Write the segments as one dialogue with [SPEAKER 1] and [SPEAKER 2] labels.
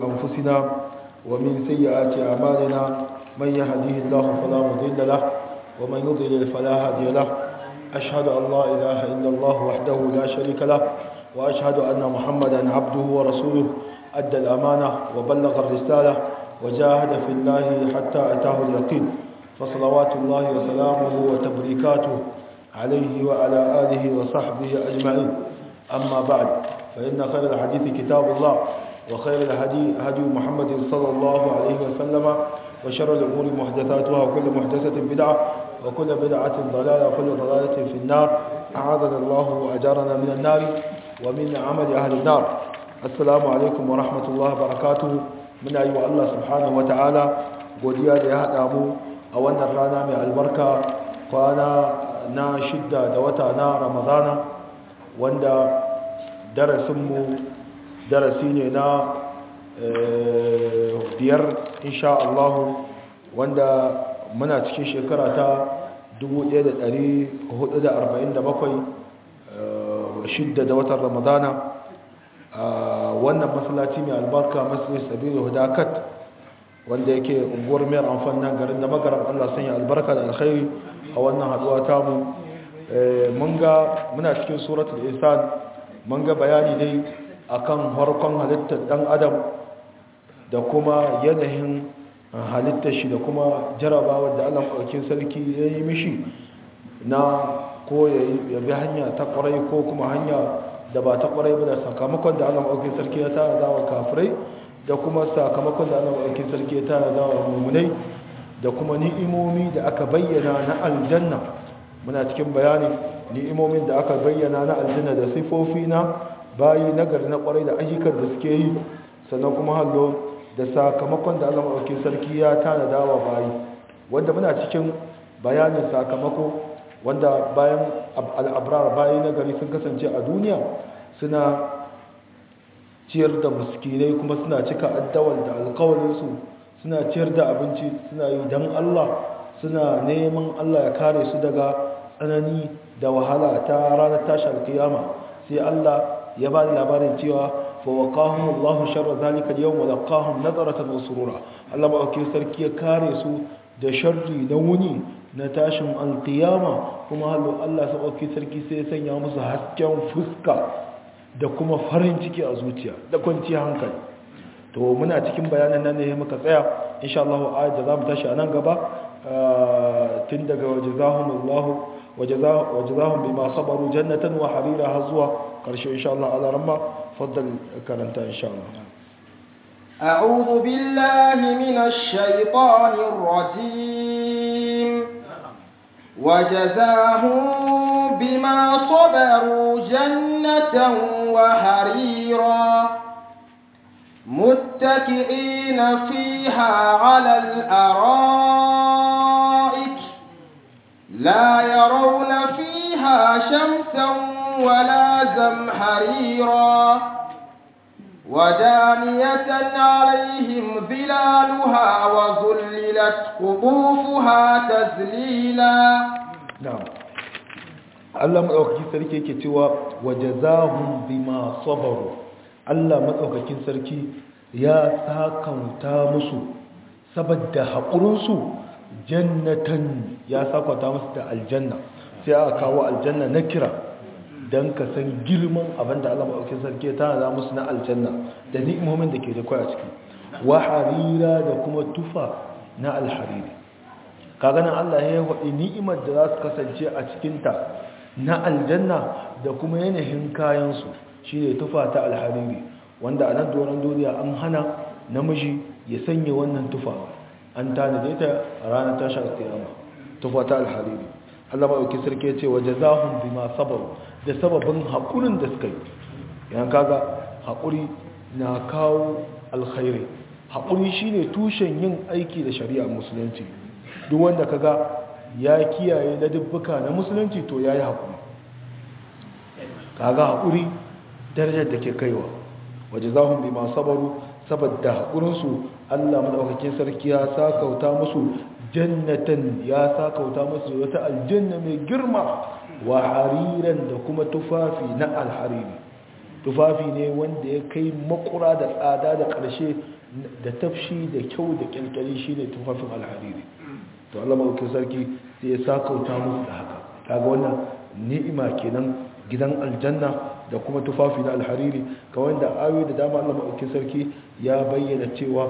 [SPEAKER 1] أنفسنا ومن سيئات أعمالنا من يهديه الله فلا مضل له ومن يضلل فلا هادي له أشهد أن لا إله إلا الله وحده لا شريك له وأشهد أن محمدا عبده ورسوله أدى الأمانة وبلغ الرسالة وجاهد في الله حتى أتاه اليقين فصلوات الله وسلامه وتبريكاته عليه وعلى آله وصحبه أجمعين أما بعد فإن خير الحديث كتاب الله وخير الهدي هدي محمد صلى الله عليه وسلم وشر الأمور محدثاتها وكل محدثة بدعة وكل بدعة ضلالة وكل ضلالة في النار أعاذنا الله وأجارنا من النار ومن عمل أهل النار السلام عليكم ورحمة الله وبركاته من أيها الله سبحانه وتعالى godiya da ya haɗa mu a wannan rana mai albarka kwana na shidda da wata na ramadana wanda darasinmu darasi ne na biyar insha Allah wanda muna cikin shekara ta 1447 shidda da watan ramadana wannan masallaci mai albarka masjid sabilu hudakat wanda yake unguwar mayar amfani nan garin da magaran Allah sanya albarka da alkhairi a wannan haduwa tamu mun ga muna cikin suratul insan mun ga bayani dai akan harkon halittar dan adam da kuma yanayin halittar shi da kuma jarabawa da Allah ɗaukin sarki ya yi mishi na ko ya bi hanya ta ƙwarai ko kuma hanya da ba ta ƙwarai ba da sakamakon da Allah ɗaukin sarki ya tara zawa kafirai da kuma sakamakon da Allah ɗaukin sarki ya tara zawa mummunai da kuma ni'imomi da aka bayyana na aljanna muna cikin bayani ni'imomin da aka bayyana na aljanna da sifofi na bayi nagari na ƙwarai da ayyukan da suke yi sannan kuma hallo da sakamakon da Allah maɗauki sarki ya tanada wa bayi wanda muna cikin bayanin sakamako wanda bayan al'abrar bayi na gari sun kasance a duniya suna ciyar da muskinai kuma suna cika addawar da alkawarinsu suna ciyar da abinci suna yi don Allah suna neman Allah ya kare su daga tsanani da wahala ta ranar tashar kiyama sai Allah ya ba da labarin cewa فوقاهم الله شر ذلك اليوم ولقاهم نظرة وسرورا الله ما أكي سركي كارسو da sharri na wuni na tashin alkiyama kuma hallo Allah sa ɗauki sarki sai ya sanya musu hasken fuska da kuma farin ciki a zuciya da kwanciyar hankali to muna cikin bayanan nan ne muka tsaya insha Allah ayat da zamu tashi a nan gaba tun daga wajazahumullahu wajazahum bima sabaru jannatan wa harira har zuwa karshe insha Allah ala ramma faddal karanta insha Allah
[SPEAKER 2] أعوذ بالله من الشيطان الرجيم وجزاهم بما صبروا جنة وحريرا متكئين فيها على الأرائك لا يرون فيها شمسا ولا زمهريرا ودانية عليهم ظلالها وظللت قطوفها تذليلا
[SPEAKER 1] نعم Allah maɗaukakin sarki yake cewa wajazahum bima sabaru Allah maɗaukakin sarki ya sakauta musu saboda haƙurinsu jannatan ya sakauta musu da aljanna sai aka kawo aljanna na kira don ka san girman abinda Allah maɗaukakin sarki ya tana musu na aljanna da ni'imomin da ke da kwaya ciki wa harira da kuma tufa na alhariri kaganan Allah ya waɗi ni'imar da za su kasance a cikinta na aljanna da kuma yanayin kayansu shi ne tufa ta alhariri wanda a nan doron duniya an hana namiji ya sanya wannan tufa an tanade ta a ranar tashar kiyama tufa ta alhariri Allah maɗauki sarki ya ce wa jazahum bima sabaru da sababin haƙurin da suka yi yan kaga haƙuri na kawo alkhairi haƙuri shine tushen yin aiki da shari'a musulunci duk wanda kaga ya kiyaye na dubbuka na musulunci to ya yi haƙuri kaga haƙuri darajar da ke kaiwa waje za bi masu sabaru saboda haƙurinsu allah maɗaukakin sarki ya sakauta musu jannatan ya sakauta musu wata aljanna mai girma wa hariran da kuma tufafi na alhariri tufafi ne wanda ya kai makura da tsada da ƙarshe da tafshi da kyau da kyalkyali shi ne tufafin alhariri to Allah maɗaukin sarki sai ya sakauta musu da haka kaga wannan ni'ima kenan gidan aljanna da kuma tufafi na alhariri kawai da ayoyi da dama Allah maɗaukin sarki ya bayyana cewa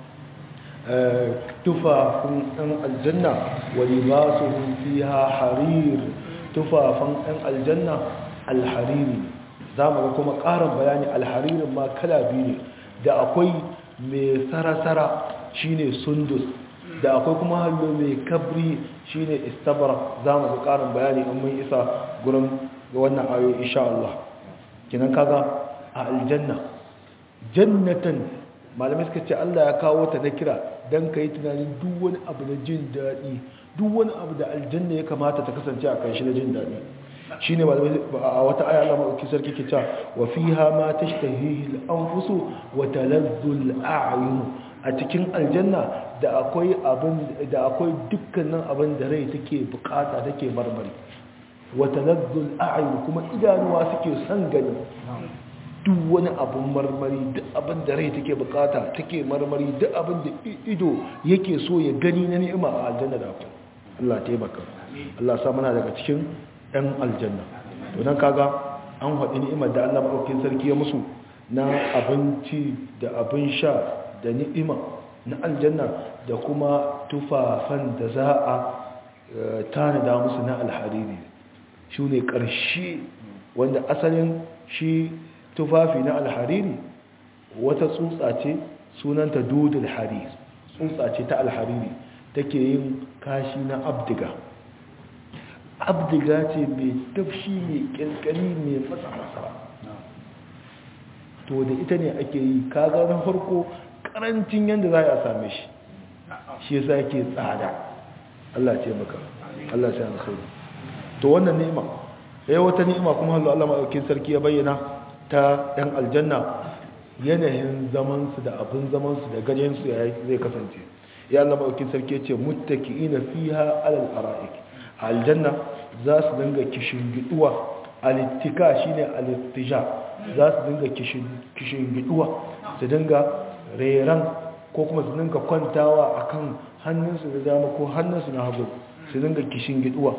[SPEAKER 1] tufafin ɗan aljanna wa libasuhum fiha harir tufafin ɗan aljanna alhariri za mu ga kuma ƙarin bayani alharirin ma kala biyu ne da akwai mai sarasara shine sundus da akwai kuma hallo mai kabri shine istabara za mu ga ƙarin bayani in mun isa gurin ga wannan ayo insha Allah kinan kaga a aljanna jannatan malamai suka ce Allah ya kawo ta na kira don ka yi tunanin duk wani abu na jin daɗi duk wani abu da aljanna ya kamata ta kasance a kan shi na jin daɗi shi ne a wata aya Allah maɗauki sarki ke ca wa fi ha ma ta shi an fuso wa talazzul a'yun a cikin aljanna da akwai abin da akwai dukkanin abin da rai take bukata take marmari wa talazzul a'yun kuma idanuwa suke son gani duk wani abin marmari duk abin da rai take bukata take marmari duk abin da ido yake so ya gani na ni'ima a aljanna da akwai Allah taimaka Allah sa muna daga cikin ɗan aljanna to nan kaga an haɗi ni'imar da Allah maɗaukin sarki ya musu na abinci da abin sha da ni'ima na aljanna da kuma tufafan da za a tanada musu na alhariri shi ne ƙarshe wanda asalin shi tufafi na alhariri wata tsutsa ce sunanta dudul harir tsutsa ce ta alhariri take yin kashi na abdiga abdiga ce mai tafshi mai kyalkyali mai masa-masa to da ita ne ake yi kaga na farko karancin yadda za a same shi shi yasa yake tsada Allah ce maka Allah ce alkhairi to wannan ni'ima yayin wata ni'ima kuma Allah Allah madaukakin sarki ya bayyana ta ɗan aljanna yanayin zamansu da abin zamansu da ganyensu ya zai kasance ya Allah maɗaukin sarki ce muttaki ina fiha alal ara'ik a aljanna za su dinga kishin giduwa alittika shine alittija za su dinga kishin giduwa su dinga reran ko kuma su dinga kwantawa akan hannunsu da dama ko hannunsu na hagu su dinga kishin giduwa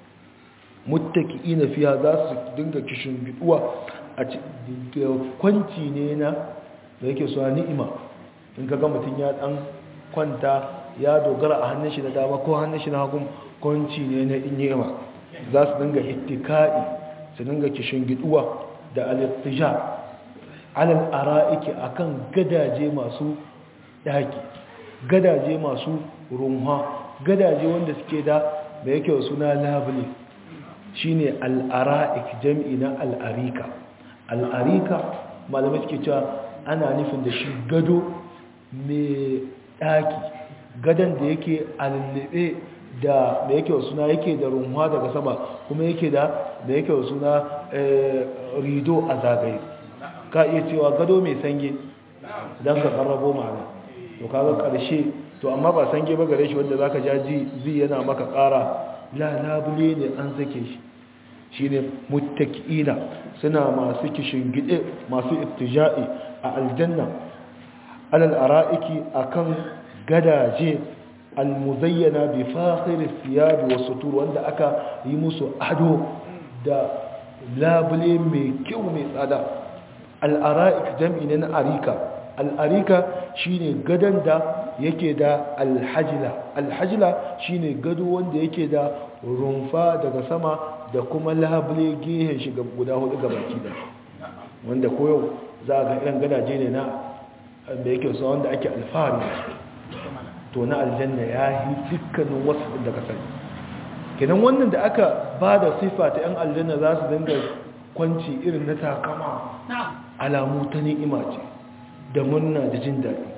[SPEAKER 1] muttaki ina fiha za su dinga kishin giduwa a kwanci ne na da yake suwa ni'ima in ka ga mutum ya dan kwanta ya dogara a hannun shi da dama ko hannun shi na hagun kwanci ne na ni'ima za su dinga ittika'i su dinga kishin giduwa da alittija alal ara'iki akan gadaje masu daki gadaje masu runha gadaje wanda suke da da yake suna labule shine al-ara'ik jam'i na al-arika al'arika malamai suke cewa ana nufin da shi gado mai ɗaki gadon da yake alillibe da da yake suna yake da runwa daga sama kuma yake da da yake suna rido a zagaye ka iya cewa gado mai sange don ka karrabo ma'ana to kaga karshe to amma ba sange ba gare shi wanda zaka ja ji yana maka ƙara la labule ne an sake shi shine muttaki'ina suna masu kishin gide masu ittija'i a aljanna alal ara'iki akan gadaje almuzayyana bi fakhir thiyab wa sutur wanda aka yi musu ado da labule mai kyau mai tsada al ara'ik jam'i ne na arika al arika shine gadan da yake da alhajila alhajila shine gado wanda yake da rumfa daga sama da kuma labule gehen shi guda hudu ga baki da wanda koyo za ga irin gadaje ne na da yake so wanda ake alfahari to na aljanna ya yi dukkanin wasu da ka sani kenan wannan da aka ba da sifa ta yan aljanna za su dinga kwanci irin na takama alamu ta ni'ima ce da murna da jin daɗi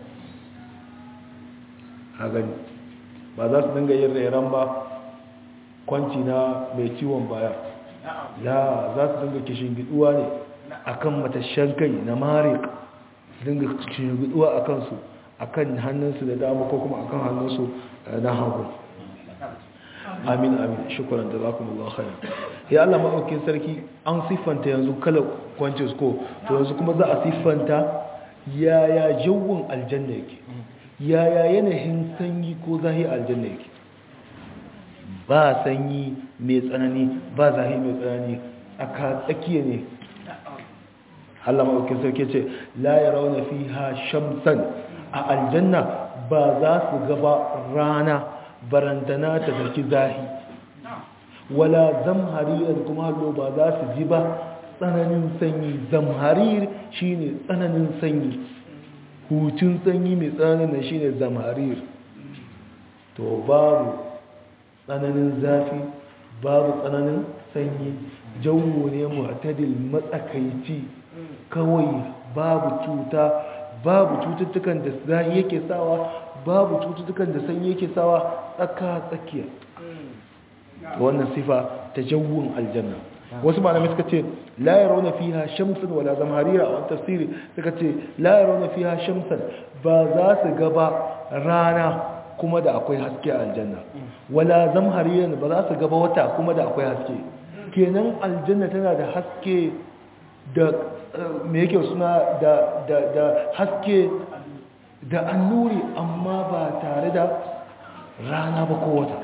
[SPEAKER 1] a gani ba za su dinga yin rairan ba kwanci na mai ciwon baya la za su dinga kishin giduwa ne akan matashen kai na marik su dinga kishin giduwa a kansu akan hannunsu da dama ko kuma akan hannunsu na hagu amin amin shukran jazakumullahu khairan ya Allah madaukakin sarki an siffanta yanzu kala kwances ko to yanzu kuma za a siffanta yaya jawun aljanna yake yaya yanayin sanyi ko zahi aljanna yake ba sanyi mai tsanani ba zahi mai tsanani aka tsakiya ne Allah maɗaukin sarki ce la ya rauna fi ha shamsan a aljanna ba za su gaba rana barantana ta sarki zahi wala zamharir kuma hallo ba za su ji ba tsananin sanyi zamharir shine tsananin sanyi hutun sanyi mai tsananin shine zamharir to babu tsananin zafi babu tsananin sanyi jawo ne mu'tadil matsakaici kawai babu cuta babu cututtukan da zahi yake sawa babu cututtukan da sanyi yake sawa tsaka tsakiya wannan sifa ta jawun aljanna wasu malamai suka ce la yarawna fiha shamsan wala zamharira a tafsiri suka ce la yarawna fiha shamsan ba za su gaba rana kuma da akwai haske a aljanna wala zamharira ba za su gaba wata kuma da akwai haske kenan aljanna tana da haske da me yake suna da da da haske da annuri amma ba tare da rana ba ko wata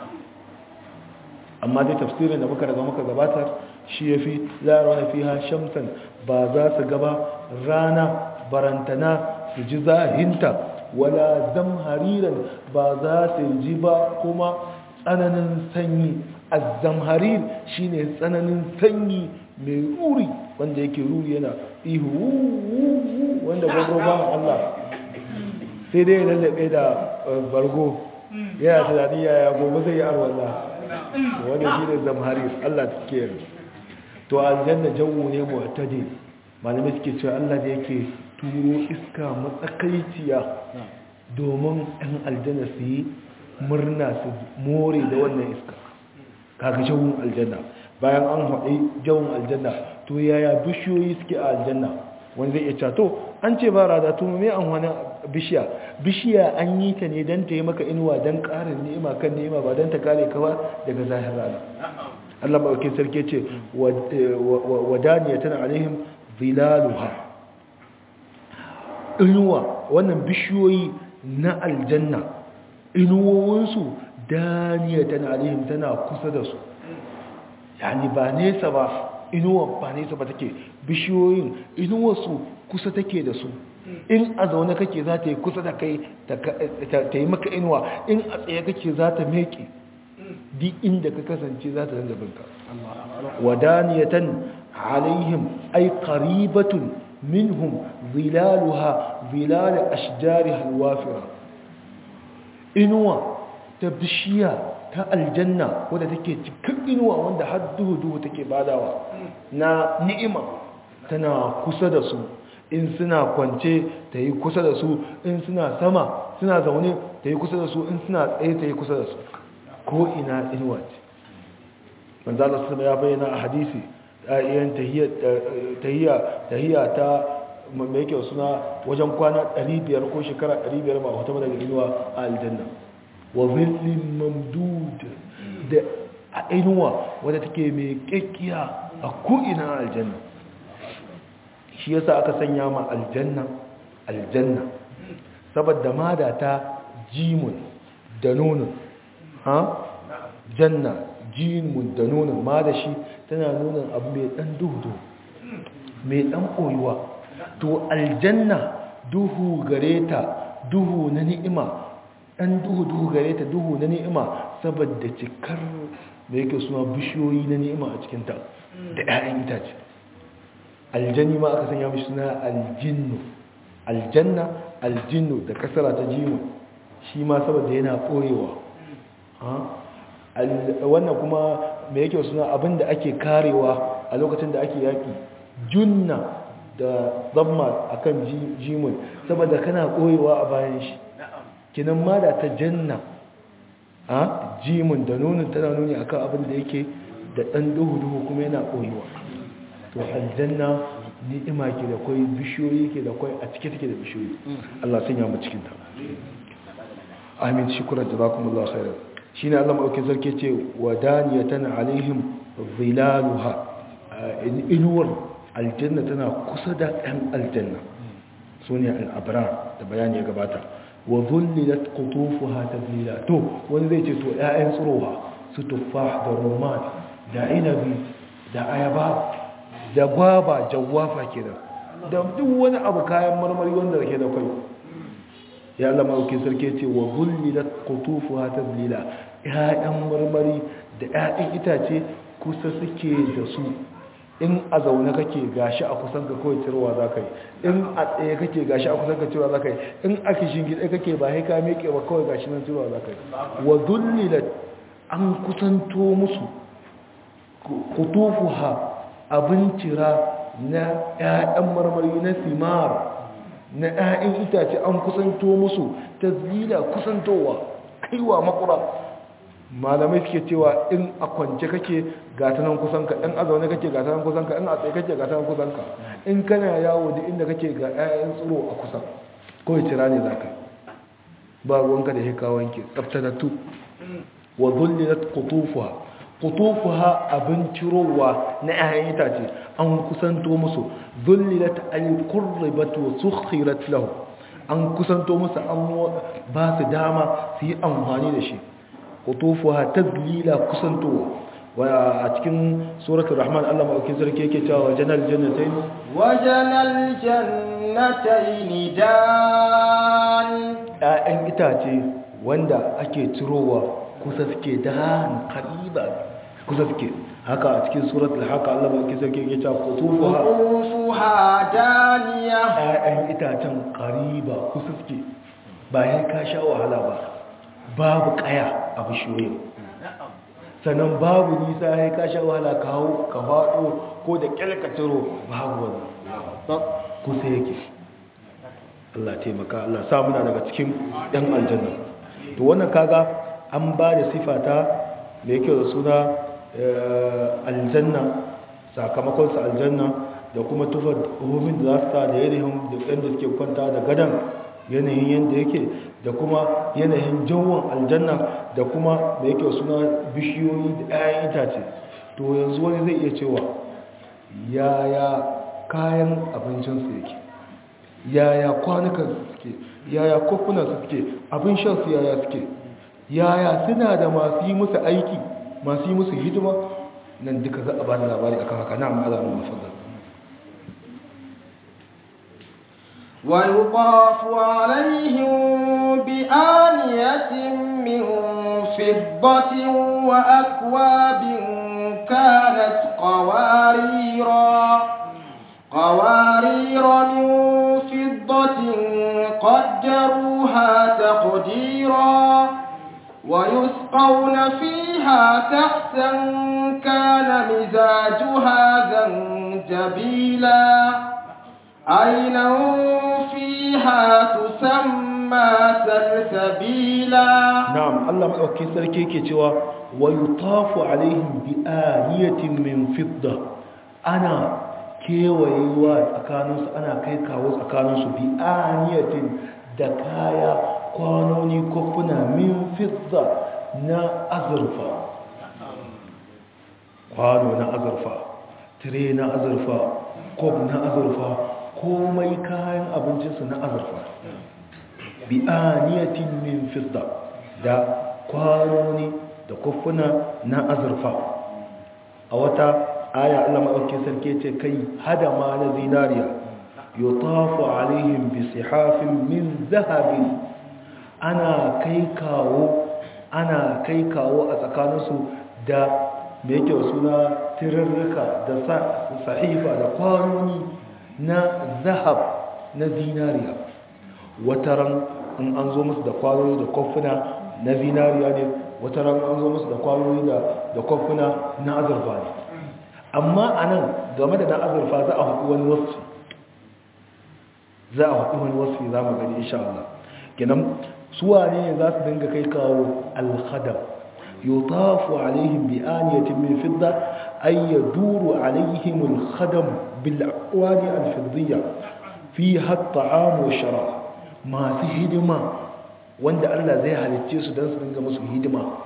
[SPEAKER 1] amma dai tafsirin da muka daga muka gabatar shi ya fi larawa fi ha shamsan ba za su gaba rana barantana su ji zahinta wala zamhariran ba za su ji ba kuma tsananin sanyi azzamharir shine tsananin sanyi mai ruri wanda yake ruri yana ihu wanda gwagwa ba Allah sai dai lallabe da bargo yana tunani yaya gobe zai yi arwallah wanda shi ne zamharir Allah suke yi to aljanna jawo ne mu'tadi malamai suke cewa Allah da yake turo iska matsakaiciya domin ɗan aljanna su yi murna su more da wannan iska kaga jawon aljanna bayan an haɗe jawon aljanna to yaya bishiyoyi suke a aljanna wani zai iya cato an ce ba rada to me an wani bishiya bishiya an yi ta ne don ta yi maka inuwa don ƙarin ni'ima kan ni'ima ba don ta kare kawa daga zahir rana Allah maɗauki sarki ce wadaniya tana alaihim zilaluha inuwa wannan bishiyoyi na aljanna inuwowinsu daniya tana alaihim tana kusa da su yani ba nesa ba inuwa ba nesa ba take bishiyoyin inuwarsu kusa take da su in a zaune kake za ta yi kusa da kai ta yi maka inuwa in a tsaye kake za ta meke di inda ka kasance za ta zanga binka wadaniyatan alaihim ay qaribatun minhum zilaluha zilal ashjari alwafira inuwa ta bishiya ta aljanna wadda take cikin inuwa wanda har duhu duhu take badawa na ni'ima tana kusa da su in suna kwance ta yi kusa da su in suna sama suna zaune ta yi kusa da su in suna tsaye ta yi kusa da su ko ina inuwa ce manzala su ya bayyana a hadisi ɗa'iyan tahiyya ta mai yake suna wajen kwana 500 ko shekara 500 ba wata daga inuwa a aljanna wa zillin mamdud da a inuwa wadda take mai kekkiya a ko'ina aljanna shi yasa aka sanya ma aljanna aljanna saboda ma da ta jimun da nunin ha janna jimun da nunin ma da shi tana nunin abu mai dan duhu mai dan koyuwa to aljanna duhu gare ta duhu na ni'ima dan duhu duhu gare ta duhu na ni'ima saboda cikar da yake suna bishiyoyi na ni'ima a cikinta da 'ya'yan itace aljanni ma aka sanya mishi suna aljinnu aljanna aljinnu da kasara ta jimu shi ma saboda yana ɓoyewa wannan kuma mai yake suna abinda ake karewa a lokacin da ake yaƙi junna da zamma akan jimun saboda kana ɓoyewa a bayan shi kinan ma da ta janna a jimun da nunin tana nuni akan abin da yake da ɗan duhu-duhu kuma yana ɓoyewa to aljanna ni'ima ke da kwai bishiyoyi ke da kwai a cike take da bishiyoyi Allah sun yamu cikin ta amin shukran jazakumullahu khairan shine Allah madaukakin sarki ce wadaniyatan alaihim zilaluha inuwar aljanna tana kusa da ɗan aljanna sune al-abrar da bayani ya gabata wa dhullilat qutufuha tadlila to wani zai ce to ƴaƴan tsirowa su tuffah da rumman da inabi da ayaba da gwaba jawwafa kenan da duk wani abu kayan marmari wanda ke da kai ya Allah mauki sarki ce wa zullilat qutufuha tadlila ƴaƴan marmari da ƴaƴan itace kusa suke da su in a zaune kake gashi a kusan ka kawai cirwa za ka yi in a tsaye kake gashi a kusan ka cirwa za ka yi in a kishin gida kake ba haika meke ba kawai gashi nan cirwa za ka yi wa zullilat an kusanto musu kutufuha abin cira na 'ya'yan marmari na simar na 'ya'yan itace an kusanto musu ta zila kusantowa kaiwa makura malamai suke cewa in a kwance kake gatanan kusanka in a zaune kake gatanan kusanka in a tsaye kake gatanan kusanka in kana yawo da inda kake ga 'ya'yan tsiro a kusa kawai cira ne za ka ba ruwanka da hekawanki tsaftatattu wa zullilat qutufuha qutufuha abin cirowa na 'ya'yan itace an kusanto musu zullilat al-qurbat wa sukhirat lahu an kusanto musu an ba su dama su yi amfani da shi qutufuha tadlila kusantowa wa a cikin suratul rahman Allah madaukakin sarki yake cewa janal jannatain
[SPEAKER 2] wajanal jannatayn dan
[SPEAKER 1] 'ya'yan itace wanda ake cirowa kusa suke da kariba kusa suke haka a cikin surat al-haka Allah mai kisa ke cewa qutufuha
[SPEAKER 2] qutufuha daniya
[SPEAKER 1] ayyan itacen kariba kusa suke ba ya ka sha wahala ba babu kaya a bishiyoyi sannan babu nisa ya ka sha wahala kawo ka faɗo ko da kyalkaciro babu wani kusa yake Allah taimaka Allah sa muna daga cikin ɗan aljanna to wannan kaga an ba da sifata da yake da suna aljanna sakamakonsa aljanna da kuma tufar homin da za su ta da yanayin da yadda suke kwanta da gadon yanayin yadda yake da kuma yanayin jawon aljanna da kuma da yake da suna bishiyoyi da 'ya'yan itace to yanzu wani zai iya cewa yaya kayan abincinsu yake yaya kwanukan suke yaya kofunan suke abin shansu yaya suke yaya suna da masu yi musu aiki masu yi musu hidima nan duka za a ba da labari akan haka na amma alamun mafazar
[SPEAKER 2] ويطاف عليهم بآنية من فضة وأكواب كانت قواريرا قوارير من فضة قدروها تقديرا ويسقون فيها كأسا كان مزاجها زنجبيلا عينا فيها تسمى سلسبيلا
[SPEAKER 1] نعم الله مدوكي سركي ke cewa ويطاف عليهم بآنية من فضة أنا kewayewa tsakaninsu ana kai kawo tsakaninsu bi aniyatin da kaya kwanoni kofuna min fidda na azurfa kwano na azurfa tire na azurfa kof na azurfa komai kayan abincinsu na azurfa bi aniyatin min fidda da kwanoni da kofuna na azurfa a wata aya Allah maɗauki sarki ce kai hada ma na zinariya yutafu alaihim bi sihafin min zahabin ana kai kawo ana kai kawo a tsakaninsu da da yake suna tirarruka da sahifa da kwanoni na zahab na zinariya wataran in an zo musu da kwanoni da kofuna na zinariya ne wataran an zo musu da kwanoni da kofuna na azurfa ne amma a nan game da na azurfa za a haɗu wani wasu za a haɗu wani wasu za mu gani insha Allah kenan suwa ne za su dinga kai kawo alhadam yutafu alaihim bi aniyatin min fidda ay yaduru alaihim alkhadam bil aqwali alfiddiyya fiha at'am wa sharab masu hidima wanda Allah zai halicce su dan su dinga musu hidima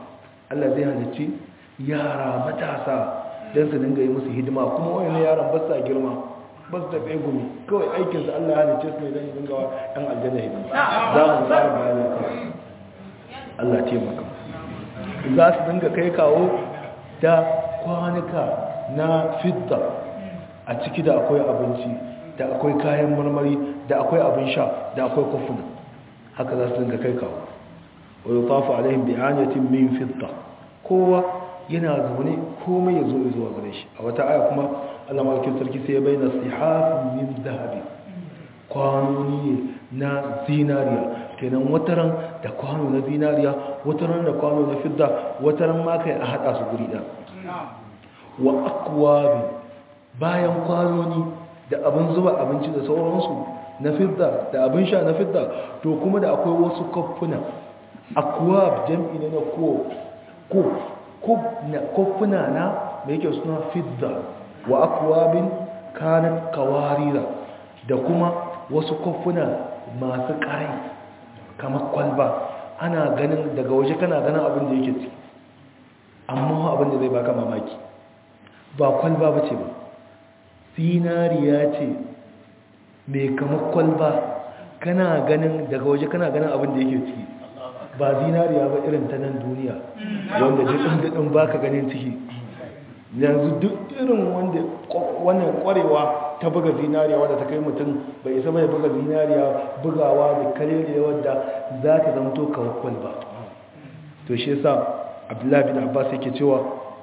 [SPEAKER 1] Allah zai halicci yara matasa don su dinga yi musu hidima kuma wani yaran ba sa girma ba su tafiye gumi kawai aikinsu Allah ya halicce su ne don dinga wa ɗan aljanna hidima za mu tsara bayani kawai Allah taimaka za su dinga kai kawo da kwanuka na fidda a ciki da akwai abinci da akwai kayan marmari da akwai abin sha da akwai kofuna haka za su dinga kai kawo wa yutafu alaihim bi anatin min fidda kowa yana zaune komai ya zo zuwa gare shi a wata aya kuma Allah malakin sarki sai ya bayyana sihafin min zahabi kwanoni ne na zinariya kenan wataran da kwano na zinariya wataran da kwano na fidda wataran ma kai a hada su guri ɗan wa akwabi bayan kwanoni da abin zuba abinci da sauransu na fidda da abin sha na fidda to kuma da akwai wasu kofuna akwab jam'i ne na ko ko kofuna na mai yake suna fidda wa akwabin kanat kawarira da kuma wasu kofuna masu ƙarai kamar kwalba ana ganin daga waje kana ganin abin da yake ci amma abin da zai baka mamaki ba kwalba ba ce ba zinariya ce mai kamar kwalba kana ganin daga waje kana ganin abin da yake ciki ba zinariya ba irin ta nan duniya wanda jiɗin ba ka ganin ciki yanzu duk irin wanda wannan kwarewa ta buga zinariya wadda ta kai mutum bai isa mai buga zinariya bugawa da kalele wadda za ta zamto kawai kwalba to shi yasa abdullahi bin abbas yake cewa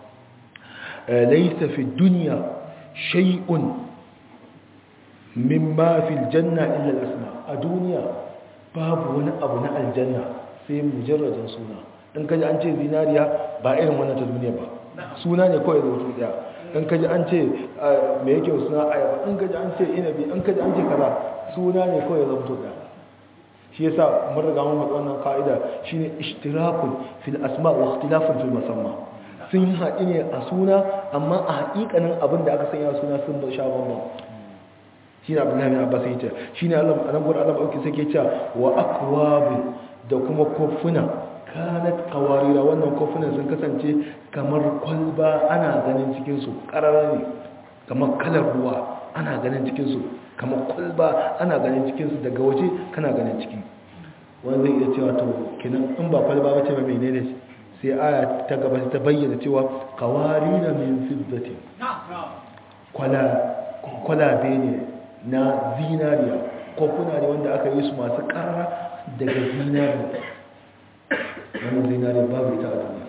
[SPEAKER 1] laisa fi duniya shay'un mimma fil janna illa al-asma a duniya babu wani abu na aljanna sai mujarradin suna in kaji an ce zinariya ba irin wannan ta duniya ba suna ne kawai rubutu daya in kaji an ce me yake suna ayaba in kaji an ce inabi in kaji an ce kaza suna ne kawai rubutu daya shi yasa mun riga mun faɗi wannan ka'ida shine ishtirakun fil asma wa ikhtilafun fil musamma sun haɗi ne a suna amma a haƙiƙanin abin da aka sanya suna sun ba sha bambam shi ne abdullahi bin abbas yace shi ne allah anan gurin allah auki sake cewa wa akwabin da kuma kofuna kanat kawarira wannan kofunan sun kasance kamar kwalba ana ganin cikin su ƙarara ne kamar kalar ruwa ana ganin cikin su kamar kwalba ana ganin cikin su daga waje kana ganin ciki wanda zai iya cewa to kenan in ba kwalba ba ce ba menene sai aya ta gaba ta bayyana cewa kawarira min fiddatin kwalabe ne na zinariya kofuna ne wanda aka yi su masu ƙara daga zinariya wannan zinariya babu ita a duniya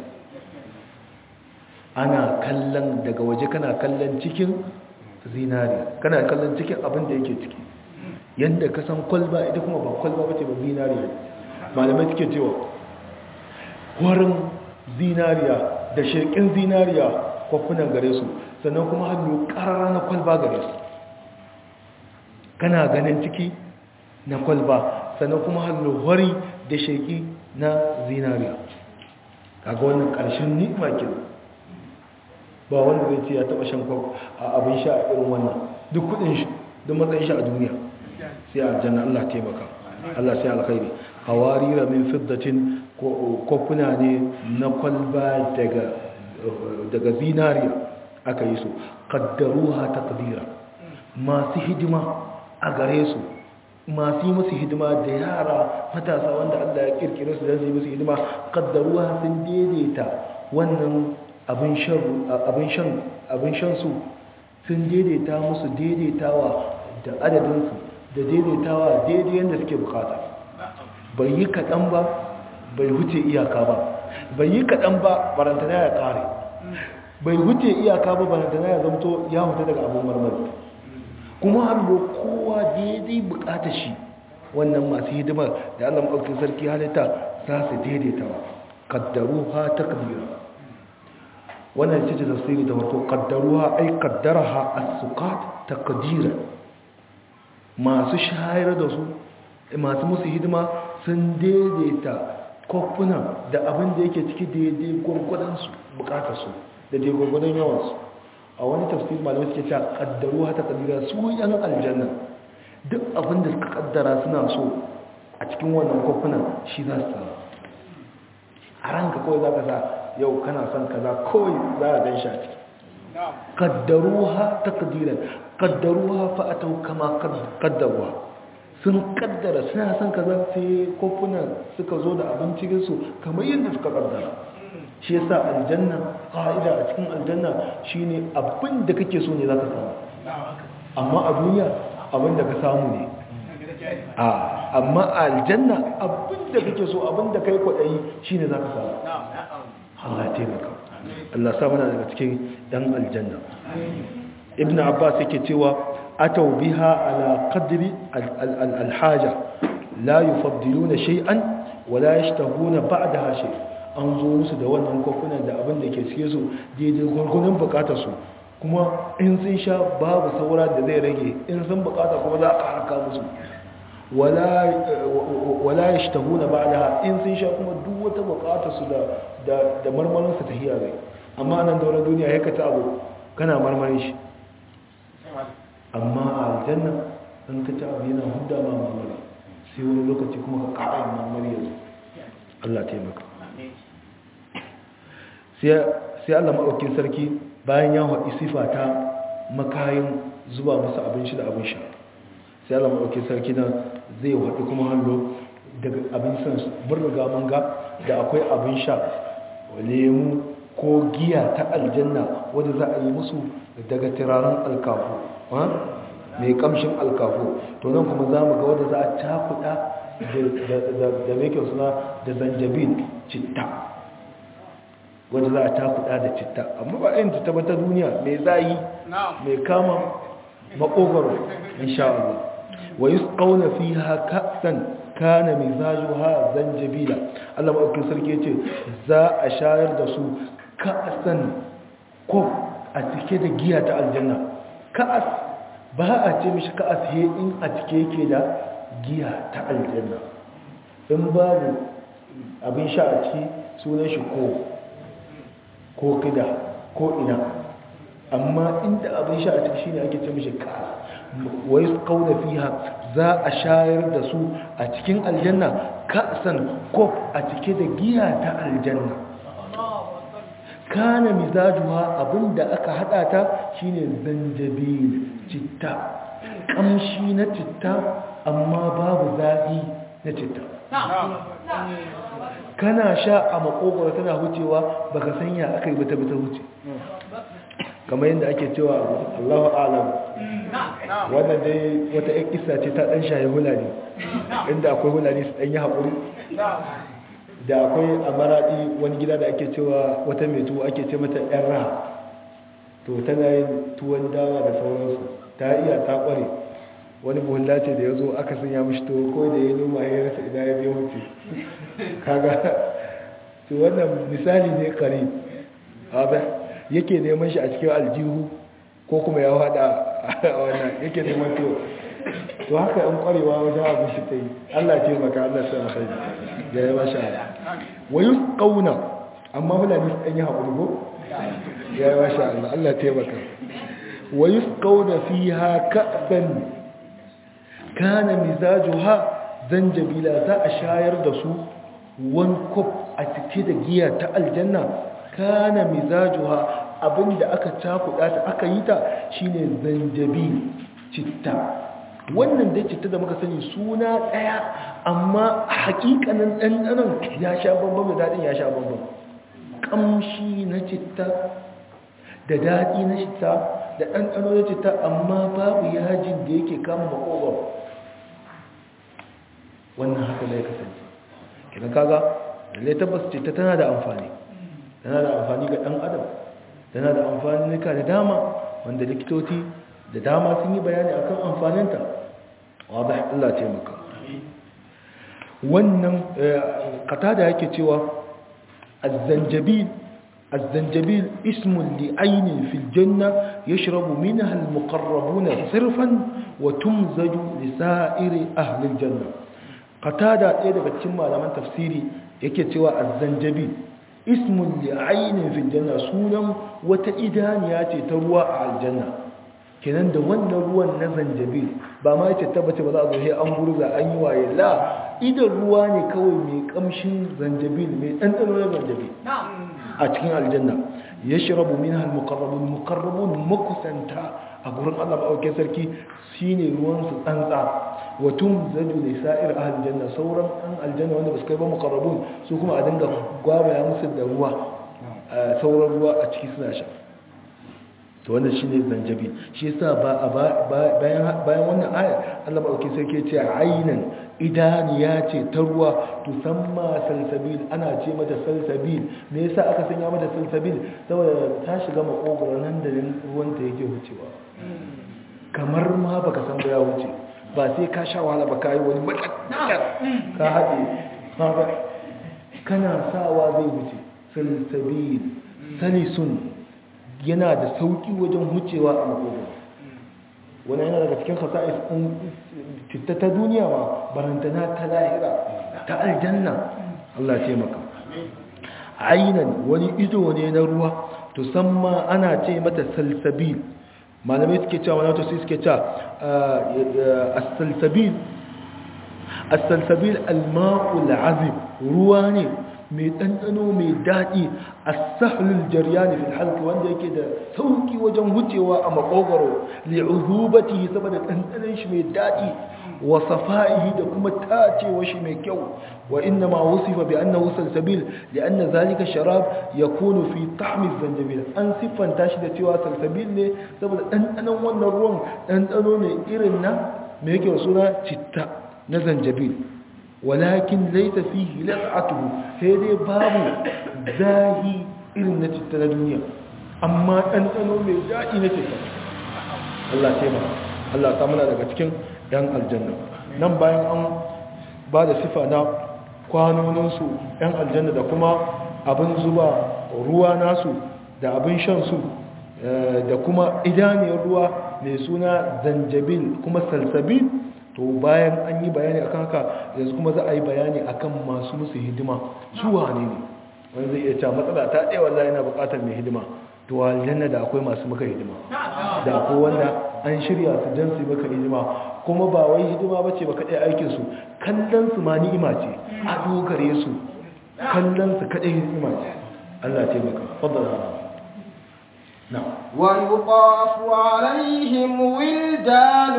[SPEAKER 1] ana kallon daga waje kana kallon cikin zinariya kana kallon cikin abin da yake ciki yadda ka san kwalba ita kuma ba kwalba ba ce ba zinariya malamai suke cewa warin zinariya da shekin zinariya kwafunan gare su sannan kuma hannu ƙarara na kwalba gare su kana ganin ciki na kwalba sannan kuma hannu wari da sheki na zinariya kaga wannan ƙarshen ni'ima ke ba wanda zai ce ya taɓa shan a abin sha a irin wannan duk kudin shi duk matsayin shi a duniya sai aljanna Allah taimaka Allah sai alkhairi hawarira min fiddatin kofuna ne na kwalba daga daga zinariya aka yi su qaddaruha taqdira masu hidima a gare su masu yi musu hidima da yara matasa wanda Allah ya kirkire su don su yi musu hidima qaddaruha sun daidaita wannan abin shan abin shan su sun daidaita musu daidaitawa da adadinsu da daidaitawa daidai yadda suke bukata bai yi kaɗan ba bai huce iyaka ba bai yi kaɗan ba barantana ya ƙare bai huce iyaka ba barantana ya zamto ya huta daga abin marmari kuma hannu kowa daidai bukata shi wannan masu hidimar da allah maɗaukin sarki halitta za su daidaitawa kaddaru ha ta kabira wannan ce ce tafsiri da wato kaddaruha ai kaddaraha as-suqat taqdiran masu shayar da su masu musu hidima sun daidaita kofuna da abin da yake ciki daidai gwargwadon su bukatar su da daidai gwargwadon yawan su a wani tafsir malamai suke cewa kaddaruha taqdiran su yan aljanna duk abin da suka kaddara suna so a cikin wannan kofuna shi za su samu a ranka kawai za ka sa yau kana son kaza kawai za a gan shi a ciki qaddaruha taqdiran qaddaruha fa atau kama qaddaruha sun kaddara suna son kaza sai kofuna suka zo da abincin su kamar yadda suka kaddara shi yasa aljanna ƙa'ida a cikin aljanna shine abin da kake so ne zaka samu amma a duniya abin da ka samu ne a amma a aljanna abin da kake so abin da kai kwaɗayi shine zaka samu Allah ya taimaka Allah sa mana daga cikin dan aljanna ibn abbas yake cewa atau biha ala qadri alhaja la yufaddiluna shay'an wa la yashtahuna ba'daha shay'an an zo musu da wannan kofunan da abin da ke suke su daidai gwargwadon bukatar su kuma in sun sha babu saura da zai rage in sun bukata kuma za a haraka musu wala ya shi tahuna ba da in sun sha kuma duk wata bukatar su da marmarinsa ta hiyar rai amma nan daular duniya ya kata abu kana marmarin shi amma a aljanna in ka ci abu yana huda ma marmari sai wani lokaci kuma ka ƙara yin marmari yanzu Allah taimaka sai Allah maɗaukin sarki bayan ya haɗi sifa ta makayin zuba musu abin shi da abin sha sai Allah maɗaukin sarki na zai haɗi kuma hallo daga abin san mun riga mun ga da akwai abin sha lemu ko giya ta aljanna wadda za a yi musu daga turaren alkafu mai kamshin alkafu to nan kuma za mu ga wadda za a cakuɗa da mai kyau suna da zanjabin citta wadda za a takuda da citta amma ba yin citta ba ta duniya mai zayi mai kama makogaro insha Allah wa yusqawna fiha ka'san kana mizajuha zanjabila Allah madaukakin sarki yace za a shayar da su ka'san ko a cike da giya ta aljanna ka'as ba a ce mishi ka'as he in a cike yake da giya ta aljanna in babu abin sha a ciki sunan shi ko ko kida ko ina amma inda abin sha a ciki shine ake ce mishi ka wai kauna fiha za a shayar da su a cikin aljanna ka'san kof a cike da giya ta aljanna kana mizajuha abinda aka hada ta shine zanjabil citta kamshi na citta amma babu zafi na citta kana sha a makogoro tana hucewa baka sanya aka yi bata bata huce kamar yadda ake cewa Allahu alam wannan dai wata ƴan kissa ce ta dan shaye hulani inda akwai hulani su dan yi haƙuri da akwai a maraɗi wani gida da ake cewa wata mai tuwo ake ce mata ƴan raha to tana yin tuwon dawa da sauransu ta iya ta ƙware wani buhulla ce da ya zo aka sanya mashi to ko da ya noma ya rasa ina ya biya wuce kaga to wannan misali ne kare haɗa yake neman shi a cikin aljihu ko kuma ya haɗa a wannan yake neman to to haka an kwarewa wajen abin shi ta yi allah ce maka allah sa kai ya yi masha wayu ƙauna amma fulani su ɗan yi haƙuri ko ya yi masha allah allah taimaka wayu ƙauna fi haka kana mizajuha zanjabila za a shayar da su wani kof a cike da giya ta aljanna kana mizajuha abinda aka cakuɗa ta aka yi ta shine zanjabil citta wannan dai citta da muka sani suna ɗaya amma hakikanin ɗanɗanon ya sha bambam da daɗin ya sha bambam ƙamshi na citta da daɗi na citta da ɗanɗano na citta amma babu yajin da yake kama makogwaro wannan haka zai kasance idan kaga lalle tabbas ce ta tana da amfani tana da amfani ga dan adam tana da amfani nika da dama wanda likitoci da dama sun yi bayani akan amfaninta wadda Allah ce maka wannan kata da yake cewa az-zanjabil az-zanjabil ismun li aynin fil janna yashrabu minha al-muqarrabuna sirfan wa tumzaju li sa'iri ahli al-janna qatada ɗaya daga cikin malaman tafsiri yake cewa az-zanjabil ismun li aynin fil janna sunan wata idaniya ce ta ruwa a aljanna kenan da wannan ruwan na zanjabil ba ma yace tabbace ba za a zo sai an gurza an yi waye la idan ruwa ne kawai mai kamshin zanjabil mai ɗanɗano na zanjabil a cikin aljanna yashrabu minha al-muqarrabun muqarrabun makusanta a gurin Allah ba sarki shine ruwan su tsantsa wa tumzaju li sa'ir ahli janna sauran an aljanna wanda basu kai ba muqarrabun su kuma a dinga gwabaya musu da ruwa sauran ruwa a ciki suna sha to wannan shine zanjabi shi yasa ba bayan bayan wannan aya Allah madauki sai ke ce aynan idaniya ce ta ruwa to samma salsabil ana ce mata salsabil me yasa aka sanya mata salsabil saboda ta shiga makogoro nan da ruwan ta yake wucewa kamar ma baka san ba ya wuce ba sai ka sha wahala ba kai wani matsakar ka haɗe ka kana sawa zai wuce salsabil salisun yana da sauki wajen hucewa a makogoro wani yana daga cikin khasa'is ɗin citta ta duniya ma barantana ta lahira ta aljanna Allah ce maka ainan wani ido ne na ruwa to san ma ana ce mata salsabil malamai suke cewa wani wata sai suke cewa as-salsabil as-salsabil al-ma'ul azib ruwa ne mai ɗanɗano mai daɗi a sahlul jaryani fil halki wanda yake da sauki wajen wucewa a makogaro li'uzubati saboda ɗanɗanon shi mai daɗi wa safa'ihi da kuma tacewa shi mai kyau wa inna ma wusifa bi annahu salsabil li'anna zalika sharab yakunu fi ta'mi zanjabil an siffanta shi da cewa salsabil ne saboda ɗanɗanon wannan ruwan ɗanɗano ne irin na me yake suna citta na zanjabil walakin laita fihi las'atuhu sai dai babu zahi irin na citta na duniya amma ɗanɗano mai daɗi na citta Allah ce ma Allah ta muna daga cikin ‘yan aljanna nan bayan an ba da sifa na kwanoninsu ‘yan aljanna da kuma abin zuba ruwa nasu da abin shansu da kuma idaniyar ruwa mai suna zanjabil kuma salsabil to bayan an yi bayani akan haka yanzu kuma za a yi bayani akan masu musu hidima su wane ne wani zai iya cewa matsala ta ɗaya wallahi yana buƙatar mai hidima to aljanna da akwai masu maka hidima da akwai wanda an shirya su don su maka hidima kuma ba wai hidima ba ce ba kaɗai aikinsu kallon su ma ni'ima ce a dogare su kallon su kaɗai ni'ima ce Allah ce maka fadda
[SPEAKER 2] ويطاف عليهم ولدان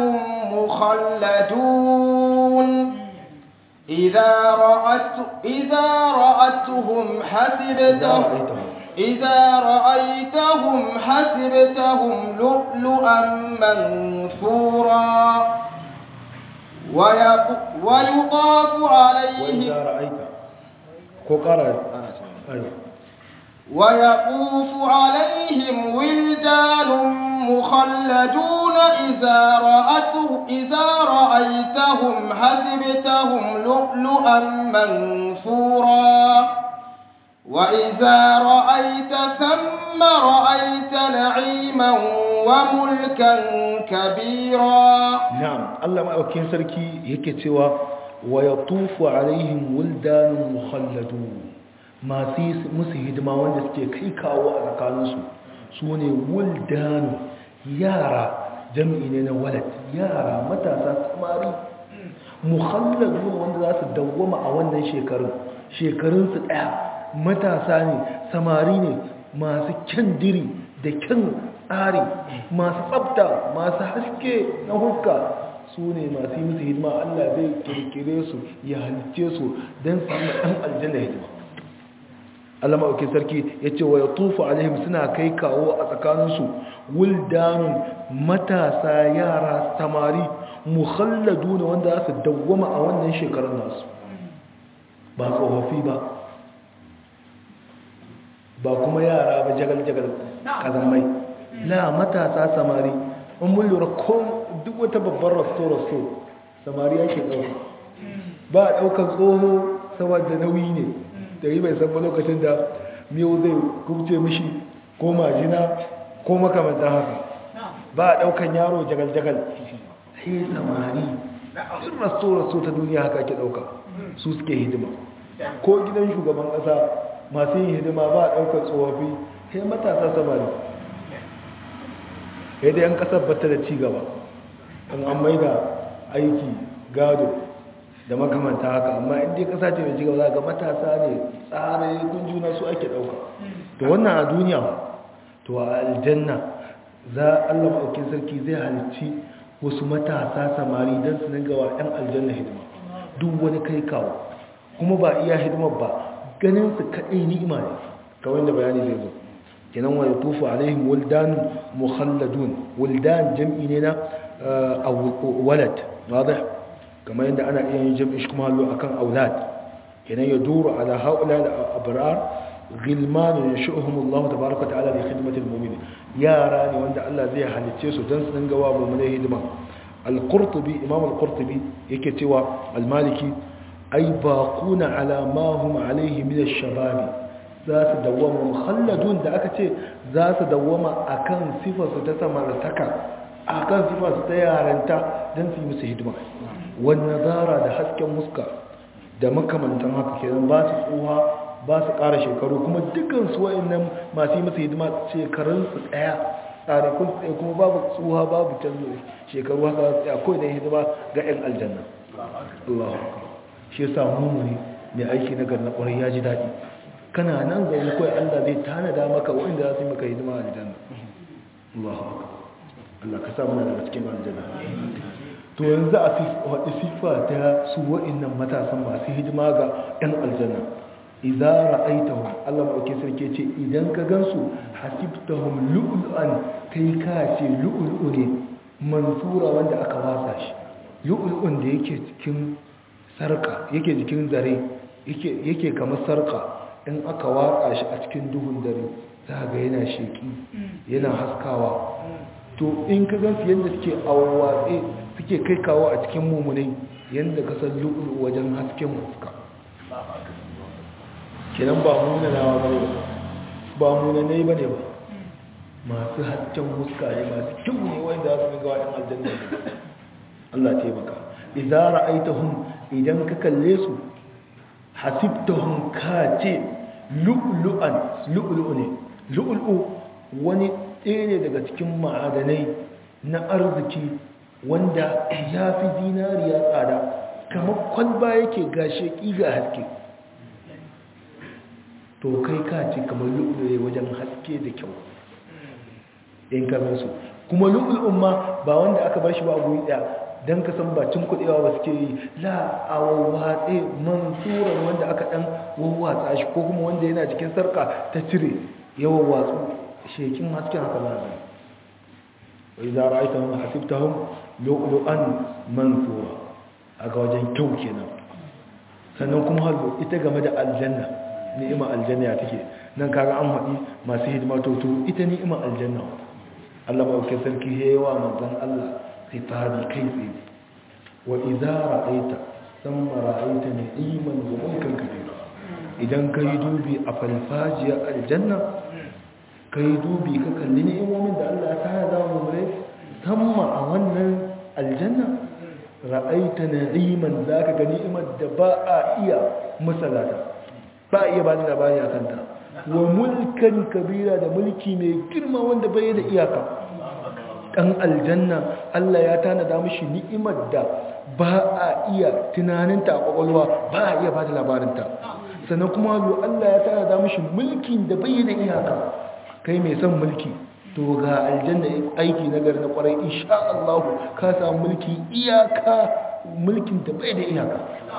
[SPEAKER 2] مخلدون إذا رأت إذا رأتهم حسبتهم إذا رأيتهم حسبتهم لؤلؤا منثورا ويطاف عليهم
[SPEAKER 1] وإذا رأيت كوكارا
[SPEAKER 2] ويطوف عليهم ولدان مخلدون إذا رأته إذا رأيتهم حسبتهم لؤلؤا منثورا وإذا رأيت ثم رأيت نعيما وملكا كبيرا
[SPEAKER 1] نعم الله ما أوكين سركي يكتوى ويطوف عليهم ولدان مخلدون masu musu hidima wanda suke kai kawo a tsakaninsu su ne wuldanu yara jami'i ne na walad yara matasa samari muhalladu wanda za su dawwama a wannan shekarun shekarunsu ɗaya matasa ne samari ne masu kyan diri da kyan tsari masu tsabta masu haske na hukka su ne masu yi musu hidima allah zai kirkire su ya halice su don su yi ɗan aljanna hidima Allah maɗauki sarki ya ce wa ya tufa alaihim suna kai kawo a tsakaninsu wuldanun matasa yara samari muhalladu ne wanda za su dawwama a wannan shekarun nasu ba tsofaffi ba ba kuma yara ba jagal-jagal kazamai la matasa samari in mun lura ko duk wata babbar rasto-rasto samari yake ɗauka ba a ɗaukar tsoho saboda nauyi ne da yi bai san lokacin da miyau zai kubce mishi ko majina ko makamantan haka ba a daukan yaro jagal-jagal sai samari in rasto-rasto ta duniya haka ke dauka su suke hidima ko gidan shugaban kasa masu yin hidima ba a daukar tsofaffi sai matasa samari sai da yan kasar bata da cigaba an an maida aiki gado da makamanta haka amma inda ya kasa ce mai cigaba za ga matasa ne tsare kun juna su ake ɗauka to wannan a duniya to a aljanna za Allah maɗaukin sarki zai halicci wasu matasa samari don su dinga wa 'yan aljanna hidima duk wani kai kawo kuma ba iya hidimar ba ganin su kaɗai ni'ima ne kawai da bayani zai zo kenan wa yatufu alaihim wuldan mukhalladun wuldan jam'i ne na walad wadih kamar yadda ana iya yin jam'i shi kuma hallo akan aulad kenan ya duru ala haula da abrar gilman yashuhum Allah tabaaraka ta'ala bi khidmati al-mu'minin yara ne wanda Allah zai halicce su dan su dinga wa mu'minai hidima al-qurtubi imam al-qurtubi yake cewa al-maliki ay baquna ala ma hum alayhi min ash-shabab za su dawwama mukhalladun da aka ce za su dawwama akan sifar su ta samartaka akan sifar su ta yaranta dan su yi musu hidima wan nazara da hasken muska da makamantan haka kenan ba su tsuha ba su ƙara shekaru kuma dukansu wa'annan masu yi masa hidima shekarunsu ɗaya tsarikun tsaye kuma babu tsuha babu canzo shekaru haka za su tsaya kawai da hidima ga 'yan aljanna Allah shi ya samu mu ne mai aiki na garna ƙwarai ya ji daɗi kana nan zaune kawai Allah zai tanada maka wa'inda za su yi maka hidima a aljanna Allah Allah ka sa mana daga cikin aljanna to yanzu a faɗi siffa ta su wa'innan matasan masu hidima ga 'yan aljanna idza ra'aytahum Allah mauke sarki ce idan ka gansu hasibtahum lu'lu'an kai ka ce lu'lu'u ne mansura wanda aka wasa shi lu'lu'un da yake cikin sarka yake cikin zare yake yake kamar sarka in aka waka shi a cikin duhun dare za ga yana sheki yana haskawa to in ka gansu yadda suke awwatse suke kai kawo a cikin mummunai yadda ka san lu'lu'u wajen hasken fuska kenan ba munanawa ba ne ba munanai ba ne ba masu hasken muska ne masu kyau ne wanda za su ga waɗin aljanna Allah taimaka idza ra'aitahum idan ka kalle su hasibtahum ka ce lu'lu'an lu'lu'u ne lu'lu'u wani ɗaya ne daga cikin ma'adanai na arziki wanda ya fi zinariya tsada kamar kwalba yake gashe ƙiga haske to kai ka ce kamar lu'ulu'e wajen haske da kyau in su kuma lu'ulu'un ma ba wanda aka bar shi ba guri ɗaya don ka san bacin kuɗewa ba suke yi la a wawwatse mansuran wanda aka ɗan wawwatsa shi ko kuma wanda yana cikin sarka ta cire ya wawwatsu shekin hasken haka za a wai za a ra'aita wani hasibtahun lu'ulu'an mansura a ga wajen kyau kenan sannan kuma halbo ita game da aljanna ni'ima aljanna ya take nan kaga an haɗi masu hidima to ita ni'ima aljanna Allah ba ke sarki hewa manzon Allah khitabi kai tsaye wa idza ra'aita thumma ra'aita na'iman wa mulkan kabira idan kai dubi a falfajiyar aljanna kai dubi ka kalli ni'imomin da Allah ya tana da mu mure thumma a wannan aljanna ra'aita na'iman zaka ga ni'imar da ba a iya misalata ba a iya ba da labari a kanta wa mulkan kabira da mulki mai girma wanda bai da iyaka ɗan aljanna Allah ya tanada mashi ni'imar da ba a iya tunaninta a ƙwaƙwalwa ba a iya ba da labarinta sannan kuma Allah ya tanada mashi mulkin da bai da iyaka kai mai son mulki to ga aljanna aiki na gari na ƙwarai insha Allah ka samu mulki iyaka mulkin da bai da iyaka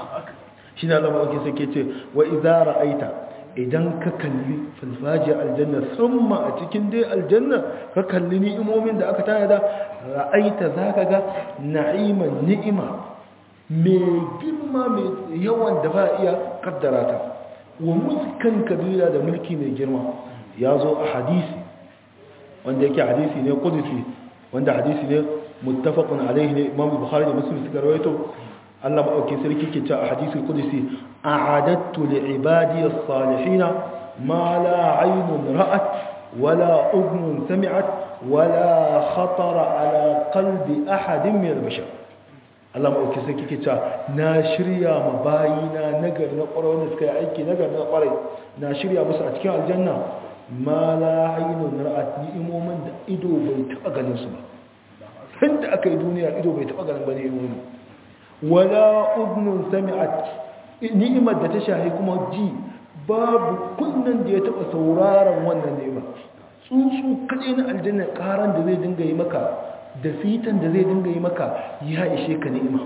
[SPEAKER 1] shi na zama ake sake ce wa izara aita idan ka kalli falfaji aljanna samma a cikin dai aljanna ka kalli ni'imomin da aka tanada ra'aita za ka ga na'iman ni'ima mai girma mai yawan da ba iya kaddara ta wa mulkan kabila da mulki mai girma ya zo a hadisi wanda yake hadisi ne kudusi wanda hadisi ne muttafaqun alaihi ne imam bukhari da muslim suka rawaito Allah maɗauki sarki ke cewa a hadisul qudsi a'adattu li ibadi as-salihin ma la 'aynun ra'at wala udhun sami'at wala khatara ala qalbi ahadin min al-bashar Allah maɗauki sarki ke cewa na shirya ma bayina nagar na ƙwarai wanda suka yi aiki nagar na ƙwarai na shirya musu a cikin aljanna ma la 'aynun ra'at ni'imomin da ido bai taɓa ganin su ba sanda aka yi duniya ido bai taɓa ganin ba ni'imomin wala udnun sami'at ni'imar da ta shahi kuma ji babu kunnen da ya taba sauraron wannan ni'ima tsuntsu kaɗai na aljanna ƙaran da zai dinga yi maka da fitan da zai dinga yi maka ya ishe ka ni'ima